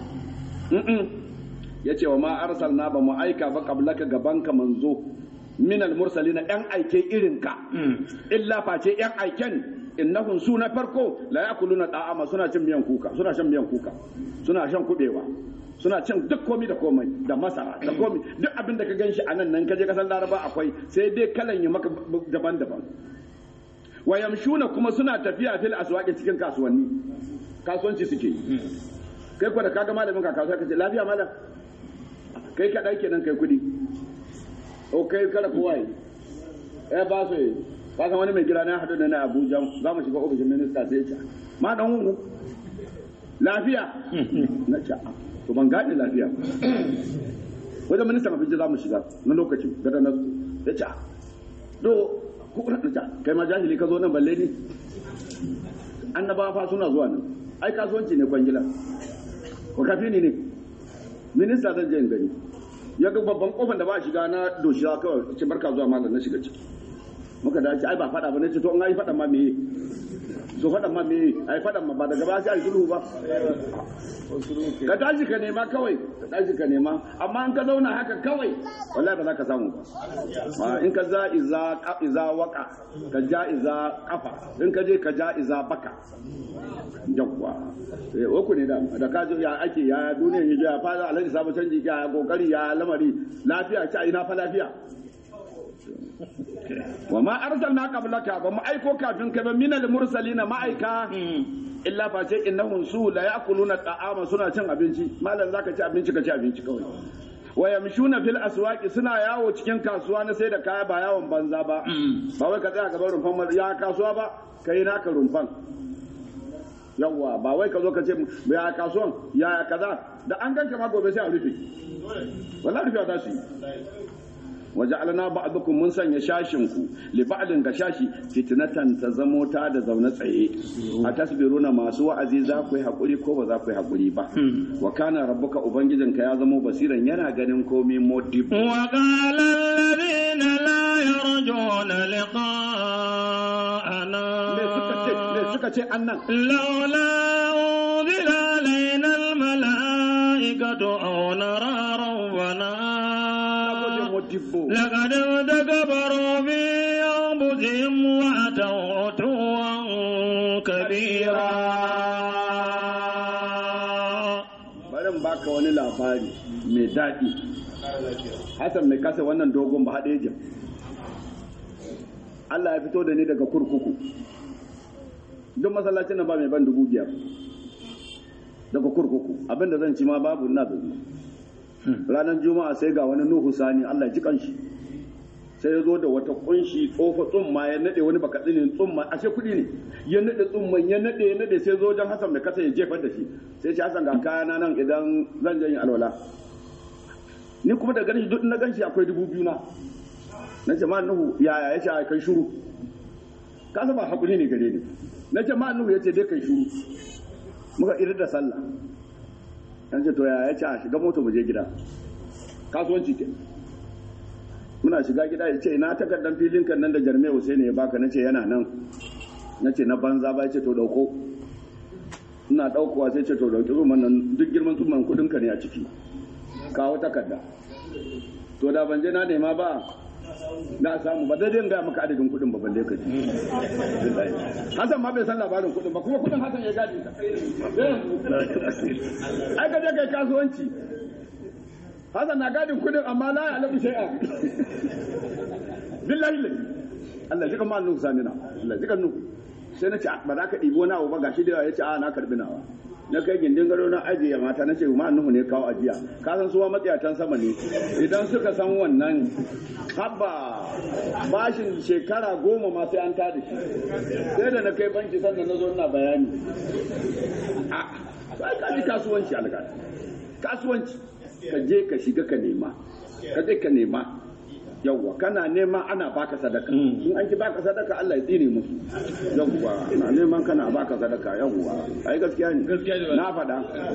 ya ce wa ma arsalna ba mu aika ba qablaka gabanka manzo min al mursalina yan aike irin ka illa face yan aiken innahum su na farko la yakuluna da'ama suna cin miyan kuka suna shan miyan kuka suna shan kubewa suna cin duk komi da komai da masara da komi duk abin da ka ganshi a nan nan kaje kasar laraba akwai sai dai kalan ya maka daban-daban wa yamshuna kuma suna tafiya fil aswaqi cikin kasuwanni kasuwanci suke yi kai ko da kaga malamin ka kasuwa kace lafiya malam kai ka dai kenan kai kudi o kai kada kowa yi eh ba so yi ka san wani mai gida na hadu da na Abuja za mu shiga ofishin minista sai ya ce ma dan hungu lafiya na ce to ban gane lafiya wajen ministan abinci za mu shiga na lokacin gada na ya ce do ku kuna da kai ma jahili ka zo nan balle ne annabawa fa suna zuwa nan ai kasuwanci ne kwangila ko kafi ne ne minista zan je in gani ya ga babban kofar da ba a shiga na doshiya kawai ce barka zuwa malam na shiga ciki muka dace ai ba fada ba ne ce to in ai fada ma me so fadan ma me ai fadan ma ba daga ba sai ai sulhu ba ka tashi ka nema kawai ka tashi ka nema amma in ka zauna haka kawai wallahi ba za ka samu ba in ka za iza iza waka ka ja iza kafa in ka je ka ja iza baka yawwa eh uku ne da da ka je ya ake ya duniya ya ya fa alhaji sabu canji ya kokari ya lamari lafiya ce ina fa lafiya wa ma arsalna qablaka ba mu aiko kafin ka ba minal mursalina ma'aika illa fa ce innahum su la ya'kuluna ta'ama suna cin abinci malam zaka ci abinci ka ci abinci kawai wa yamshuna fil aswaqi suna yawo cikin kasuwa na sai da kaya ba yawon banza ba ba wai ka tsaya gaban rumfan ya kasuwa ba kai naka rumfan yawwa ba wai ka zo ka ce ya kasuwan ya kaza da an ganka ma gobe sai a rufe wallahi rufe ta su waja'alna ba'dukum mun sanya shashin ku li ba'din ga shashi fitnatan ta zamo ta da zaune tsaye a tasbiruna masu wa'azi za ku yi hakuri ko ba za ku yi hakuri ba wa kana rabbuka ubangijinka ya zamo basiran yana ganin komai modib wa qala alladhina la yarjuna liqa'ana me suka ce me suka ce annan laula unzila alaina almala'ikatu aw nara rabbana modibbo لقد تكبروا في أنفسهم وأتوا عتوا كبيرا bari in baka wani labari mai daɗi Hassan mai kasa wannan dogon ba haɗe jin Allah ya fito da ni daga kurkuku duk masallacin nan ba mai ban dubu biyar daga kurkuku abinda zan ci ma babu na zuwa ranar juma'a sai ga wani nuhu sani Allah ya ji kanshi sai ya zo da wata kunshi tsofa tsumma ya nade wani baka tsinin tsumma ashe kuɗi ne ya nade tsumman ya nade ya nade sai zo don Hassan mai kasa ya jefar da shi sai ce Hassan ga kayana nan idan zan jan alwala ni kuma da ganin shi duk na ganshi akwai dubu biyu na na ce ma nuhu yaya ya ce a kai shuru ka ba hakuri ne gare ni na ce ma nuhu ya ce dai kai shuru muka irin da sallah yan ce to ya ya ce a shiga mota mu je gida kasuwanci ke muna shiga gida ya ce ina takardar filin kan nan da jarme Hussein ya baka nace yana nan nace na banza ba ya ce to dauko ina daukowa sai ce to dauki zuman nan duk girman zuman kudin ka ne a ciki kawo takarda to da ban je na nema ba na samu ba daidai ga maka adadin kudin ba balle ka ji Hassan ma bai san labarin kudin ba kuma kudin Hassan ya gadi ta ai ka je kai kasuwanci Hassan na gadin kudin amma la ya alamu shay'a billahi lillahi Allah ji kamar nuku sani na Allah ji kan nuku sai na ce ba za ka ɗibi wani abu ba gashi da yawa ya ce a na karbi nawa na kai gindin gado na ajiye mata na ce ma nuhu ne kawo ajiya ka san suwa matsiyatan sama ne idan suka san wannan habba bashin shekara goma ma sai an tada shi sai da na kai banki sannan na zo ina bayani a sai ka ji kasuwanci alƙali kasuwanci ka je ka shiga ka nema ka je ka nema yawwa kana nema ana baka sadaka in an ki baka sadaka Allah ya tsine musu yawwa ana neman kana baka sadaka yawwa ai gaskiya ne Gaskiya ne na faɗa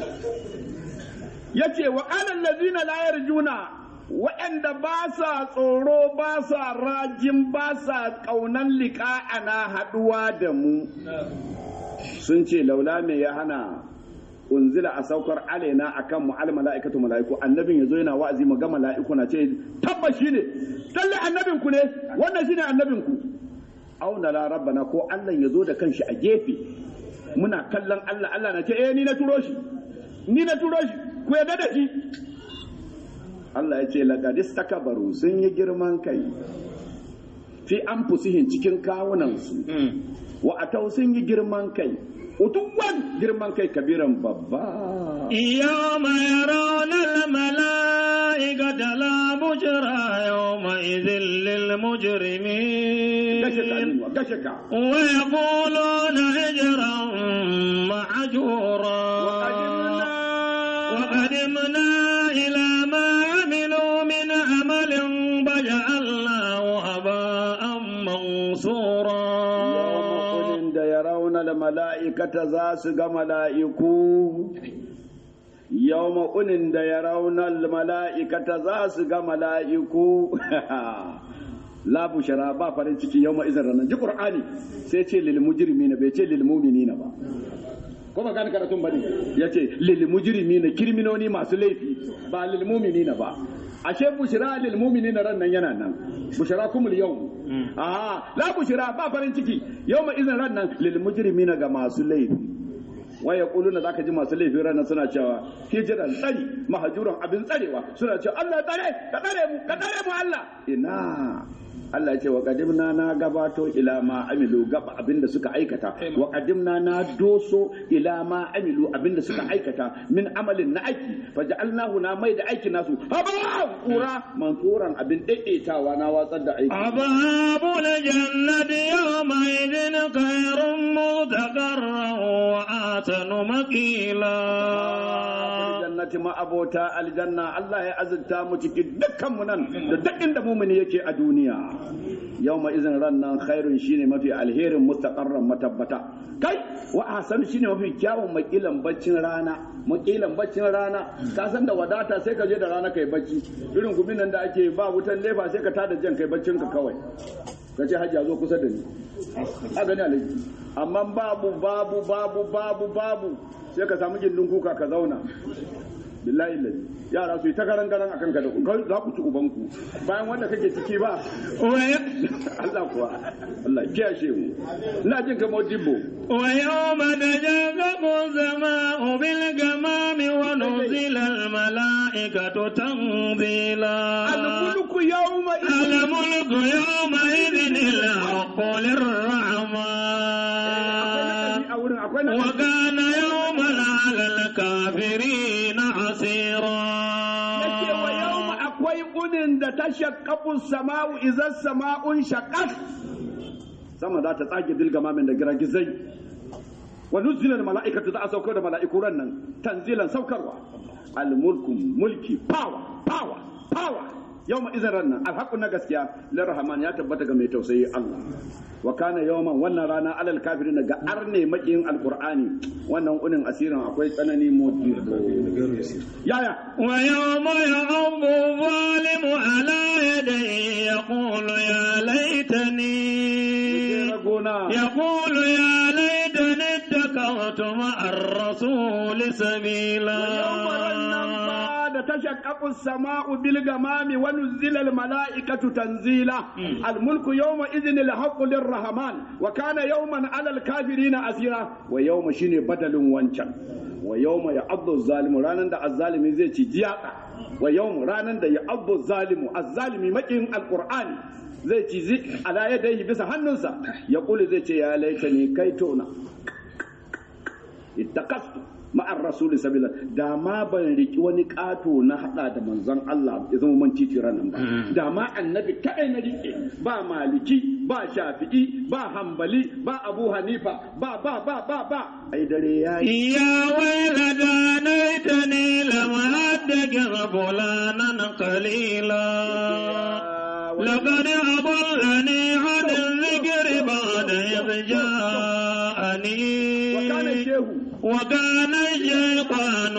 yace wa alal ladina la yarjuna waɗanda ba sa tsoro ba sa rajin ba sa ƙaunan liƙa'ana haɗuwa da mu sun ce laula me ya hana unzila a saukar alaina akan mu al mala'ikatu mala'iku annabin yazo yana wa'azi mu ga mala'iku na ce tabbas shine lalle annabin ku ne wannan shine annabin ku auna la rabbana ko Allah ya zo da kanshi a gefe muna kallon Allah Allah na ce eh ni na turo shi ni na turo shi ku yarda da shi Allah ya ce laqad istakabaru sun yi girman kai fi anfusihim cikin kawunansu wa atau sun yi girman kai utuwan girman kai kabiran babba يوم يرون الملائكة لا بشرى يومئذ للمجرمين gashe ka Aminu, gashe ka ويقولون هجرا معجورا وقدمنا إلى ما عملوا من عمل فجعلناه هباء منصورا yawma da ya rauna da mala'ikata za su ga mala'iku yawma unin da ya rauna da mala'ikata za su ga mala'iku la bushara ba farin ciki yawma izin ranar ji qur'ani sai ce lil mujrimina bai ce lil mu'minina ba ko ba gane karatun bane yace lil mujrimina kirminoni masu laifi ba lil mu'minina ba ashe bushra lil mu'minina ran nan yana nan bushra kumul yau a la bushra ba farin ciki yawma izin ran nan lil mujrimina ga masu laifi wa yaquluna zaka ji masu laifi ran nan suna cewa hijiran tsari mahajuran abin tsarewa suna cewa Allah tsare ka tsare mu ka tsare mu Allah ina Allah ya ce wa qadimna na gabato ila ma amilu gaba abinda suka aikata wa qadimna na doso ila ma amilu abinda suka aikata min amalin na aiki faja'alnahu na mai da aikin nasu haba kura mansuran abin daidaitawa na watsar da aiki أصحاب الجنة يومئذ خير مستقرا وأحسن مقيلا jannati ma abota aljanna Allah ya azurta mu cikin dukkan mu nan da duk inda mumini yake a duniya yawma izin ran nan khairun shine mafi alherin mustaqarran matabbata kai wa ahsan shine mafi kyawun makilan baccin rana makilan baccin rana ka san da wadata sai ka je da rana kai bacci irin gumin nan da ake ba wutan lefa sai ka tada jan kai baccin ka kawai ka ce hajji zo kusa da ni a gani alaji amma babu babu babu babu babu sai ka samu gindin kuka ka zauna billahi lazi yara su yi ta garan garan akan ka da ku za ku ci ubanku bayan wanda kake ciki ba Allah kuwa Allah kiyashe mu ina jin kamar dibbo ويوم تشقق السماء بالغمام ونزل الملائكة تنزيلا al-mulku yawma idhin الملك يومئذ الحق للرحمن a wurin akwai na وكان يوما على الكافرين عسيرا yake wa yawma akwai unin da ta shaqqaqu sama'u idza sama'un shaqqat sama za ta tsage dilgamamin da giragizai wa nuzila mala'ikatu za a saukar da mala'iku ran nan tanzilan saukarwa al mulku mulki power power power yawma idan ran nan alhaqu na gaskiya lirrahman ya tabbata ga mai tausayi Allah wa kana yawman wannan rana alal kafirin ga arne makiyin alqur'ani wannan unin asirin akwai tsanani motsi yaya ويوم يعض الظالم على يديه يقول يا ليتني ragona يقول يا ليتني اتخذت مع الرسول سبيلا da tashaqqaqu as-sama'u bil gamami wa nuzila al-mala'ikatu tanzila al-mulku yawma idhin al-haqqu lir-rahman wa kana yawman 'ala al-kafirina asira wa yawma shine badalin wancan wa yawma ya'addu az-zalimu ranan da az-zalimi zai ci jiyaka wa yawma ranan da ya'addu az-zalimu az-zalimi makin al-qur'ani zai ci zi ala yadayhi bisa hannunsa ya kuli zai ce ya laitani kai tona ittaqastu ma'ar rasuli sabila da ma ban riki wani kato na hada da manzon Allah ya zama man titi ranan ba da ma annabi kadai na rike ba maliki ba shafi'i ba hambali ba abu hanifa ba ba ba ba ba ai dare yayi يا ويلتى ليتني لم أتخذ فلانا قليلا لقد أضلني عن الذكر بعد إذ جاءني وكان الشيخ وكان الشيطان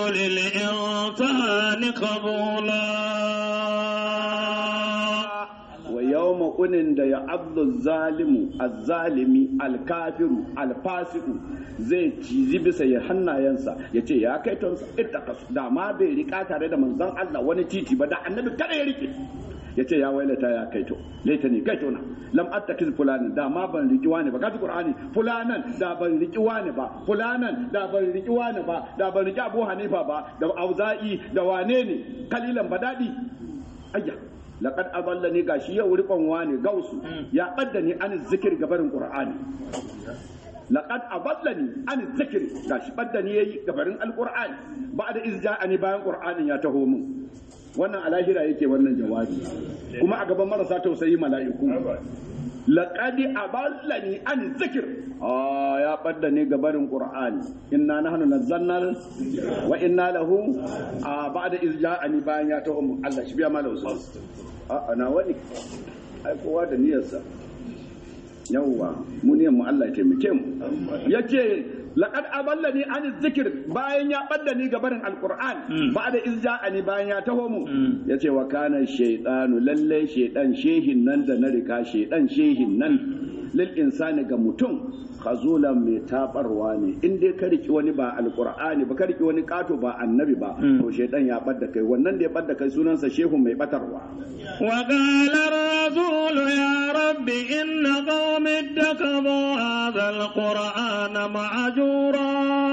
للإنسان خذولا wa yawma unin da ya abdu zalimu azzalimi alkafiru alfasiku zai cizi bisa ya hannayensa ya ce ya kai tonsa ittaqas da ma bai rika tare da manzon Allah wani titi ba da annabi kada ya rike ya ce ya wailata ya kai to laita ne kai tona lam attakiz fulanin da ma ban riki wani ba kaji qur'ani fulanan da ban riki wani ba fulanan da ban riki wani ba da ban riki abu hanifa ba da auza'i da wane ne kalilan badadi ayya laqad adallani gashi yau rikon wani gausu ya badda ni an zikir gabarin qur'ani laqad adallani an zikir gashi badda ni yayi gabarin alqur'ani ba'da izja'ani bayan qur'anin ya taho mun wannan alahira yake wannan jawabi kuma a gaban marasa tausayi mala'iku laqad aballani an zikir ah ya badda ni gabarin qur'ani inna nahnu nazzalna wa inna lahu a ba'da iz ja'ani bayan ya tawo mun Allah shi biya mala usul a ana wani ai kowa da niyyarsa yawwa mu niyyar mu Allah ya taimake mu yace laqad aballani an zikir bayan ya badda ni gabarin alquran ba'da iz ja'ani bayan ya taho mu yace wa kana shaytanu lalle shaydan shehin nan da na rika shaydan shehin nan lil insani ga mutum khazulan mai tabarwa ne in dai ka riki wani ba alqur'ani ba ka riki wani kato ba annabi ba to shaydan ya badda kai wannan da ya badda kai sunansa shehu mai batarwa وقال الرسول يا رب إن قوم اتخذوا هذا القرآن معجورا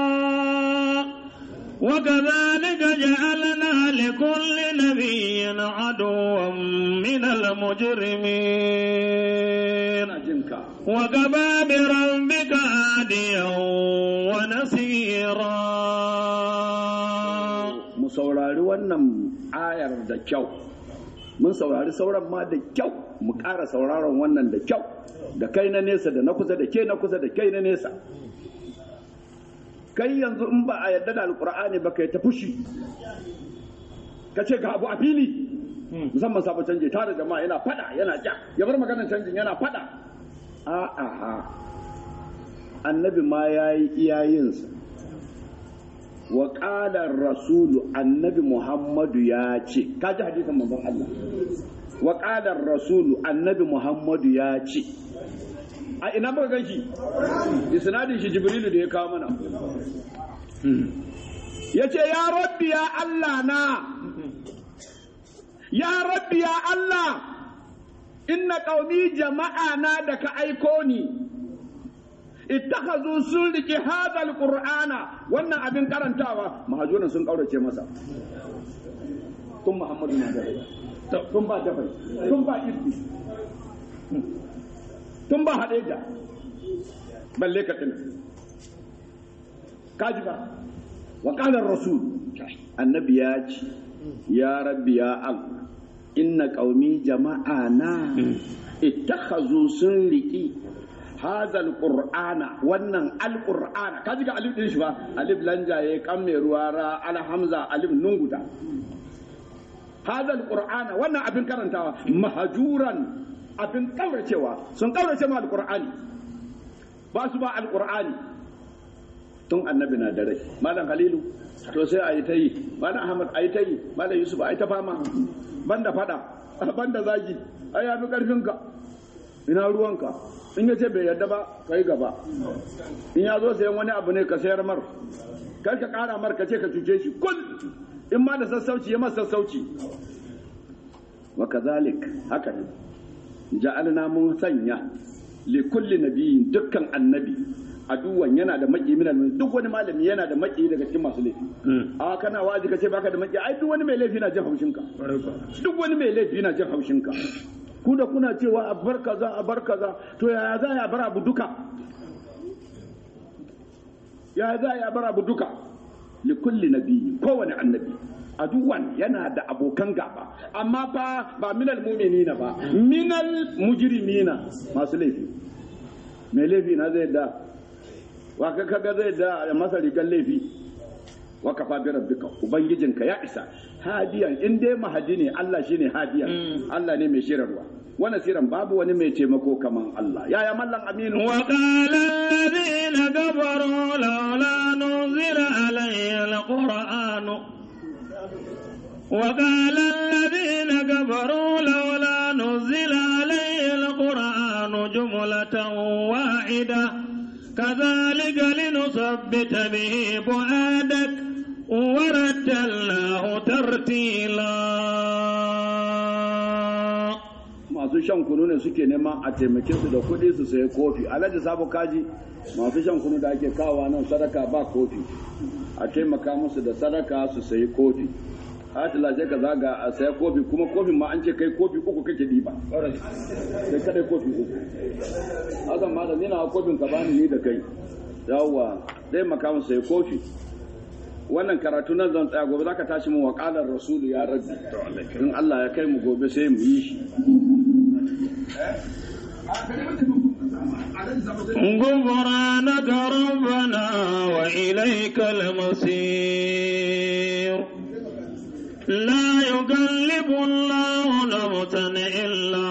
وكذلك جعلنا لكل نبي عدوا من المجرمين jinka وكفى بربك هاديا ونصيرا mu saurari wannan ayar da kyau mun saurari sauran ma da kyau mu ƙara sauraron wannan da kyau da kai na nesa da na kusa da ke na kusa da kai na nesa kai yanzu in ba a yarda da alkur'ani ba kai ta fushi ka ce ga abu a fili musamman sabon canji tare jama'a yana fada yana ja ya bar maganar canjin yana fada a'a ha annabi ma ya yi iyayensa wa ƙalar rasulu annabi muhammadu ya ce ka ji hadisan manzon Allah wa ƙalar rasulu annabi muhammadu ya ce a ina muka gan shi isnadin shi jibrilu da ya kawo mana ya ce ya rabbi ya Allah na ya rabbi ya Allah inna qaumi jama'a na da ka aiko ni ittakhazu sun rike hadal qur'ana wannan abin karantawa mahajunan sun kaurace masa tun muhammadu na da rai tun ba dafai tun ba ibbi tun ba hadeja balle ka tuna kaji ba wa qala rasul annabi ya ce ya rabbi ya allah inna qaumi jama'ana ittakhazu sun riki hadha alqur'ana wannan alqur'ana kaji ga alif din shi ba alif lanjaye kan mai ruwa ra ala hamza alif nunguda hadha alqur'ana wannan abin karantawa mahjuran abin kauracewa sun kaurace ma alqur'ani ba su ba alqur'ani tun annabi na da rai malam halilu to sai a yi ta yi malam ahmad a yi ta yi malam yusuf a yi ta fama banda fada banda zagi ai ya fi karfinka ina ruwanka in ya ce bai yarda ba ka yi gaba in ya zo sayan wani abu ne ka sayar mar kar ka kara mar ka ce ka cuce shi kul in ma da sassauci ya masa sassauci wa kazalik haka ne ja'alna mun sanya li kulli nabiyyin dukkan annabi aduwan yana da maki min duk wani malami yana da maki daga cikin masu laifi a kana wazi ka ce baka da maki ai duk wani mai laifi na jin haushin ka duk wani mai laifi na jin haushin ka ku da kuna cewa a bar kaza a bar kaza to yaya za ya bar abu duka yaya za ya bar abu duka li kulli nabiyyi kowane annabi aduwan yana da abokan gaba amma fa ba minal mu'minina ba minal mujrimina masu laifi mai laifi na zai da wa ka kaga zai da masa rigar laifi wa kafa bi rabbika ubangijinka ya isa hadiyan in dai mahadi ne Allah shine hadiyan Allah ne mai shirarwa wani siran babu wani mai taimako kaman Allah yaya mallan aminu وقال الذين كفروا لولا نزل علي القرآن وقال الذين كفروا لولا نزل علي جملة واحدة كذلك لنثبت به فؤادك ورتلناه ترتيلا masu shan kunu ne suke neman a taimake su da kuɗi su sayi kofi alhaji sabo kaji masu shan kunu da ake kawowa nan sadaka ba kofi a taimaka musu da sadaka su sayi kofi Atila sai ka zaga a saya kofi kuma kofin ma an ce kai kofi uku kake diba sai kada kofi uku hakan ma da nina kofin ka bani ni da kai yawwa zai maka musu sayi kofi wannan karatu nan zan tsaya gobe zaka tashi mu waqalar rasulu ya rabbi in Allah ya kai mu gobe sai mu yi shi غفرانك ربنا وإليك المصير لا يكلف الله نفسا إلا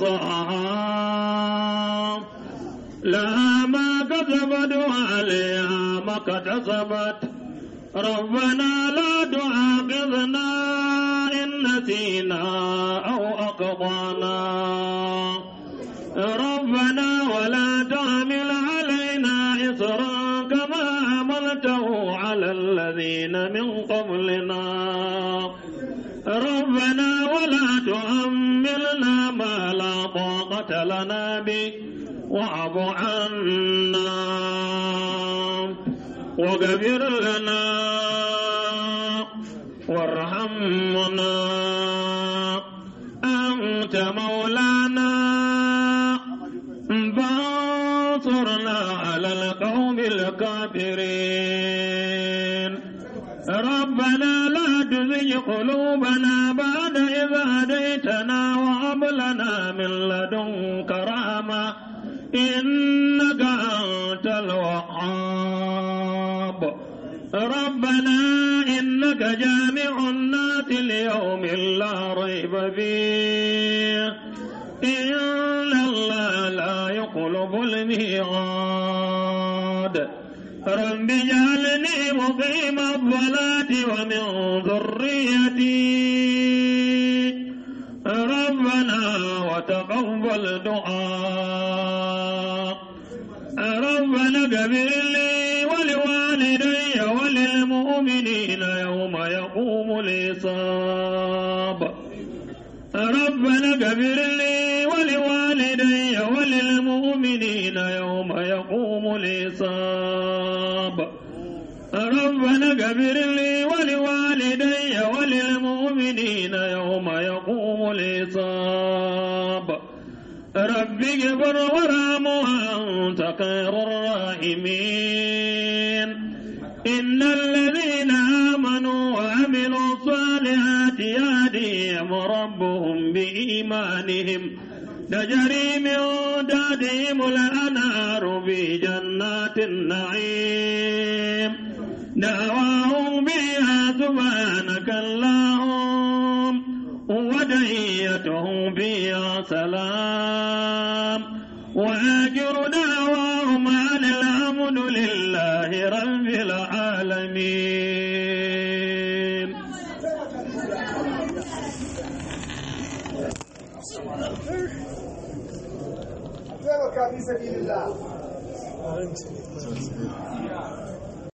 وسعها لها ما كسبت وعليها ما اكتسبت ربنا لا تؤاخذنا إن نسينا أو أخطأنا ربنا ولا تحمل علينا إصرا كما حملته على الذين من قبلنا ربنا ولا تحملنا ما لا طاقة لنا به واعف عنا واغفر لنا وارحمنا أنت مولانا فانصرنا على القوم الكافرين ربنا لا تزغ قلوبنا بعد إذ هديتنا وهب لنا من لدنك رحمة إنك أنت الوهاب ربنا إنك جامع الناس ليوم لا ريب فيه إن الله لا يقلب الميعاد رب اجعلني مقيم الصلاة ومن ذريتي ربنا وتقبل دعاء ربنا اغفر لي ولوالدي وللمؤمنين يوم يقوم الحساب ربنا اغفر لي ولوالدي وللمؤمنين يوم يقوم الحساب ربنا اغفر لي ولوالدي وللمؤمنين يوم يقوم الحساب رب اغفر وارحم وانت خير الراحمين إن الذين آمنوا وعملوا الصالحات يهديهم ربهم بإيمانهم تجري من تحتهم الأنهار في جنات النعيم دعواهم فيها سبحانك اللهم ودعيتهم فيها سلام وآخر دعواهم أن الحمد لله رب العالمين taimaka fi sabilillah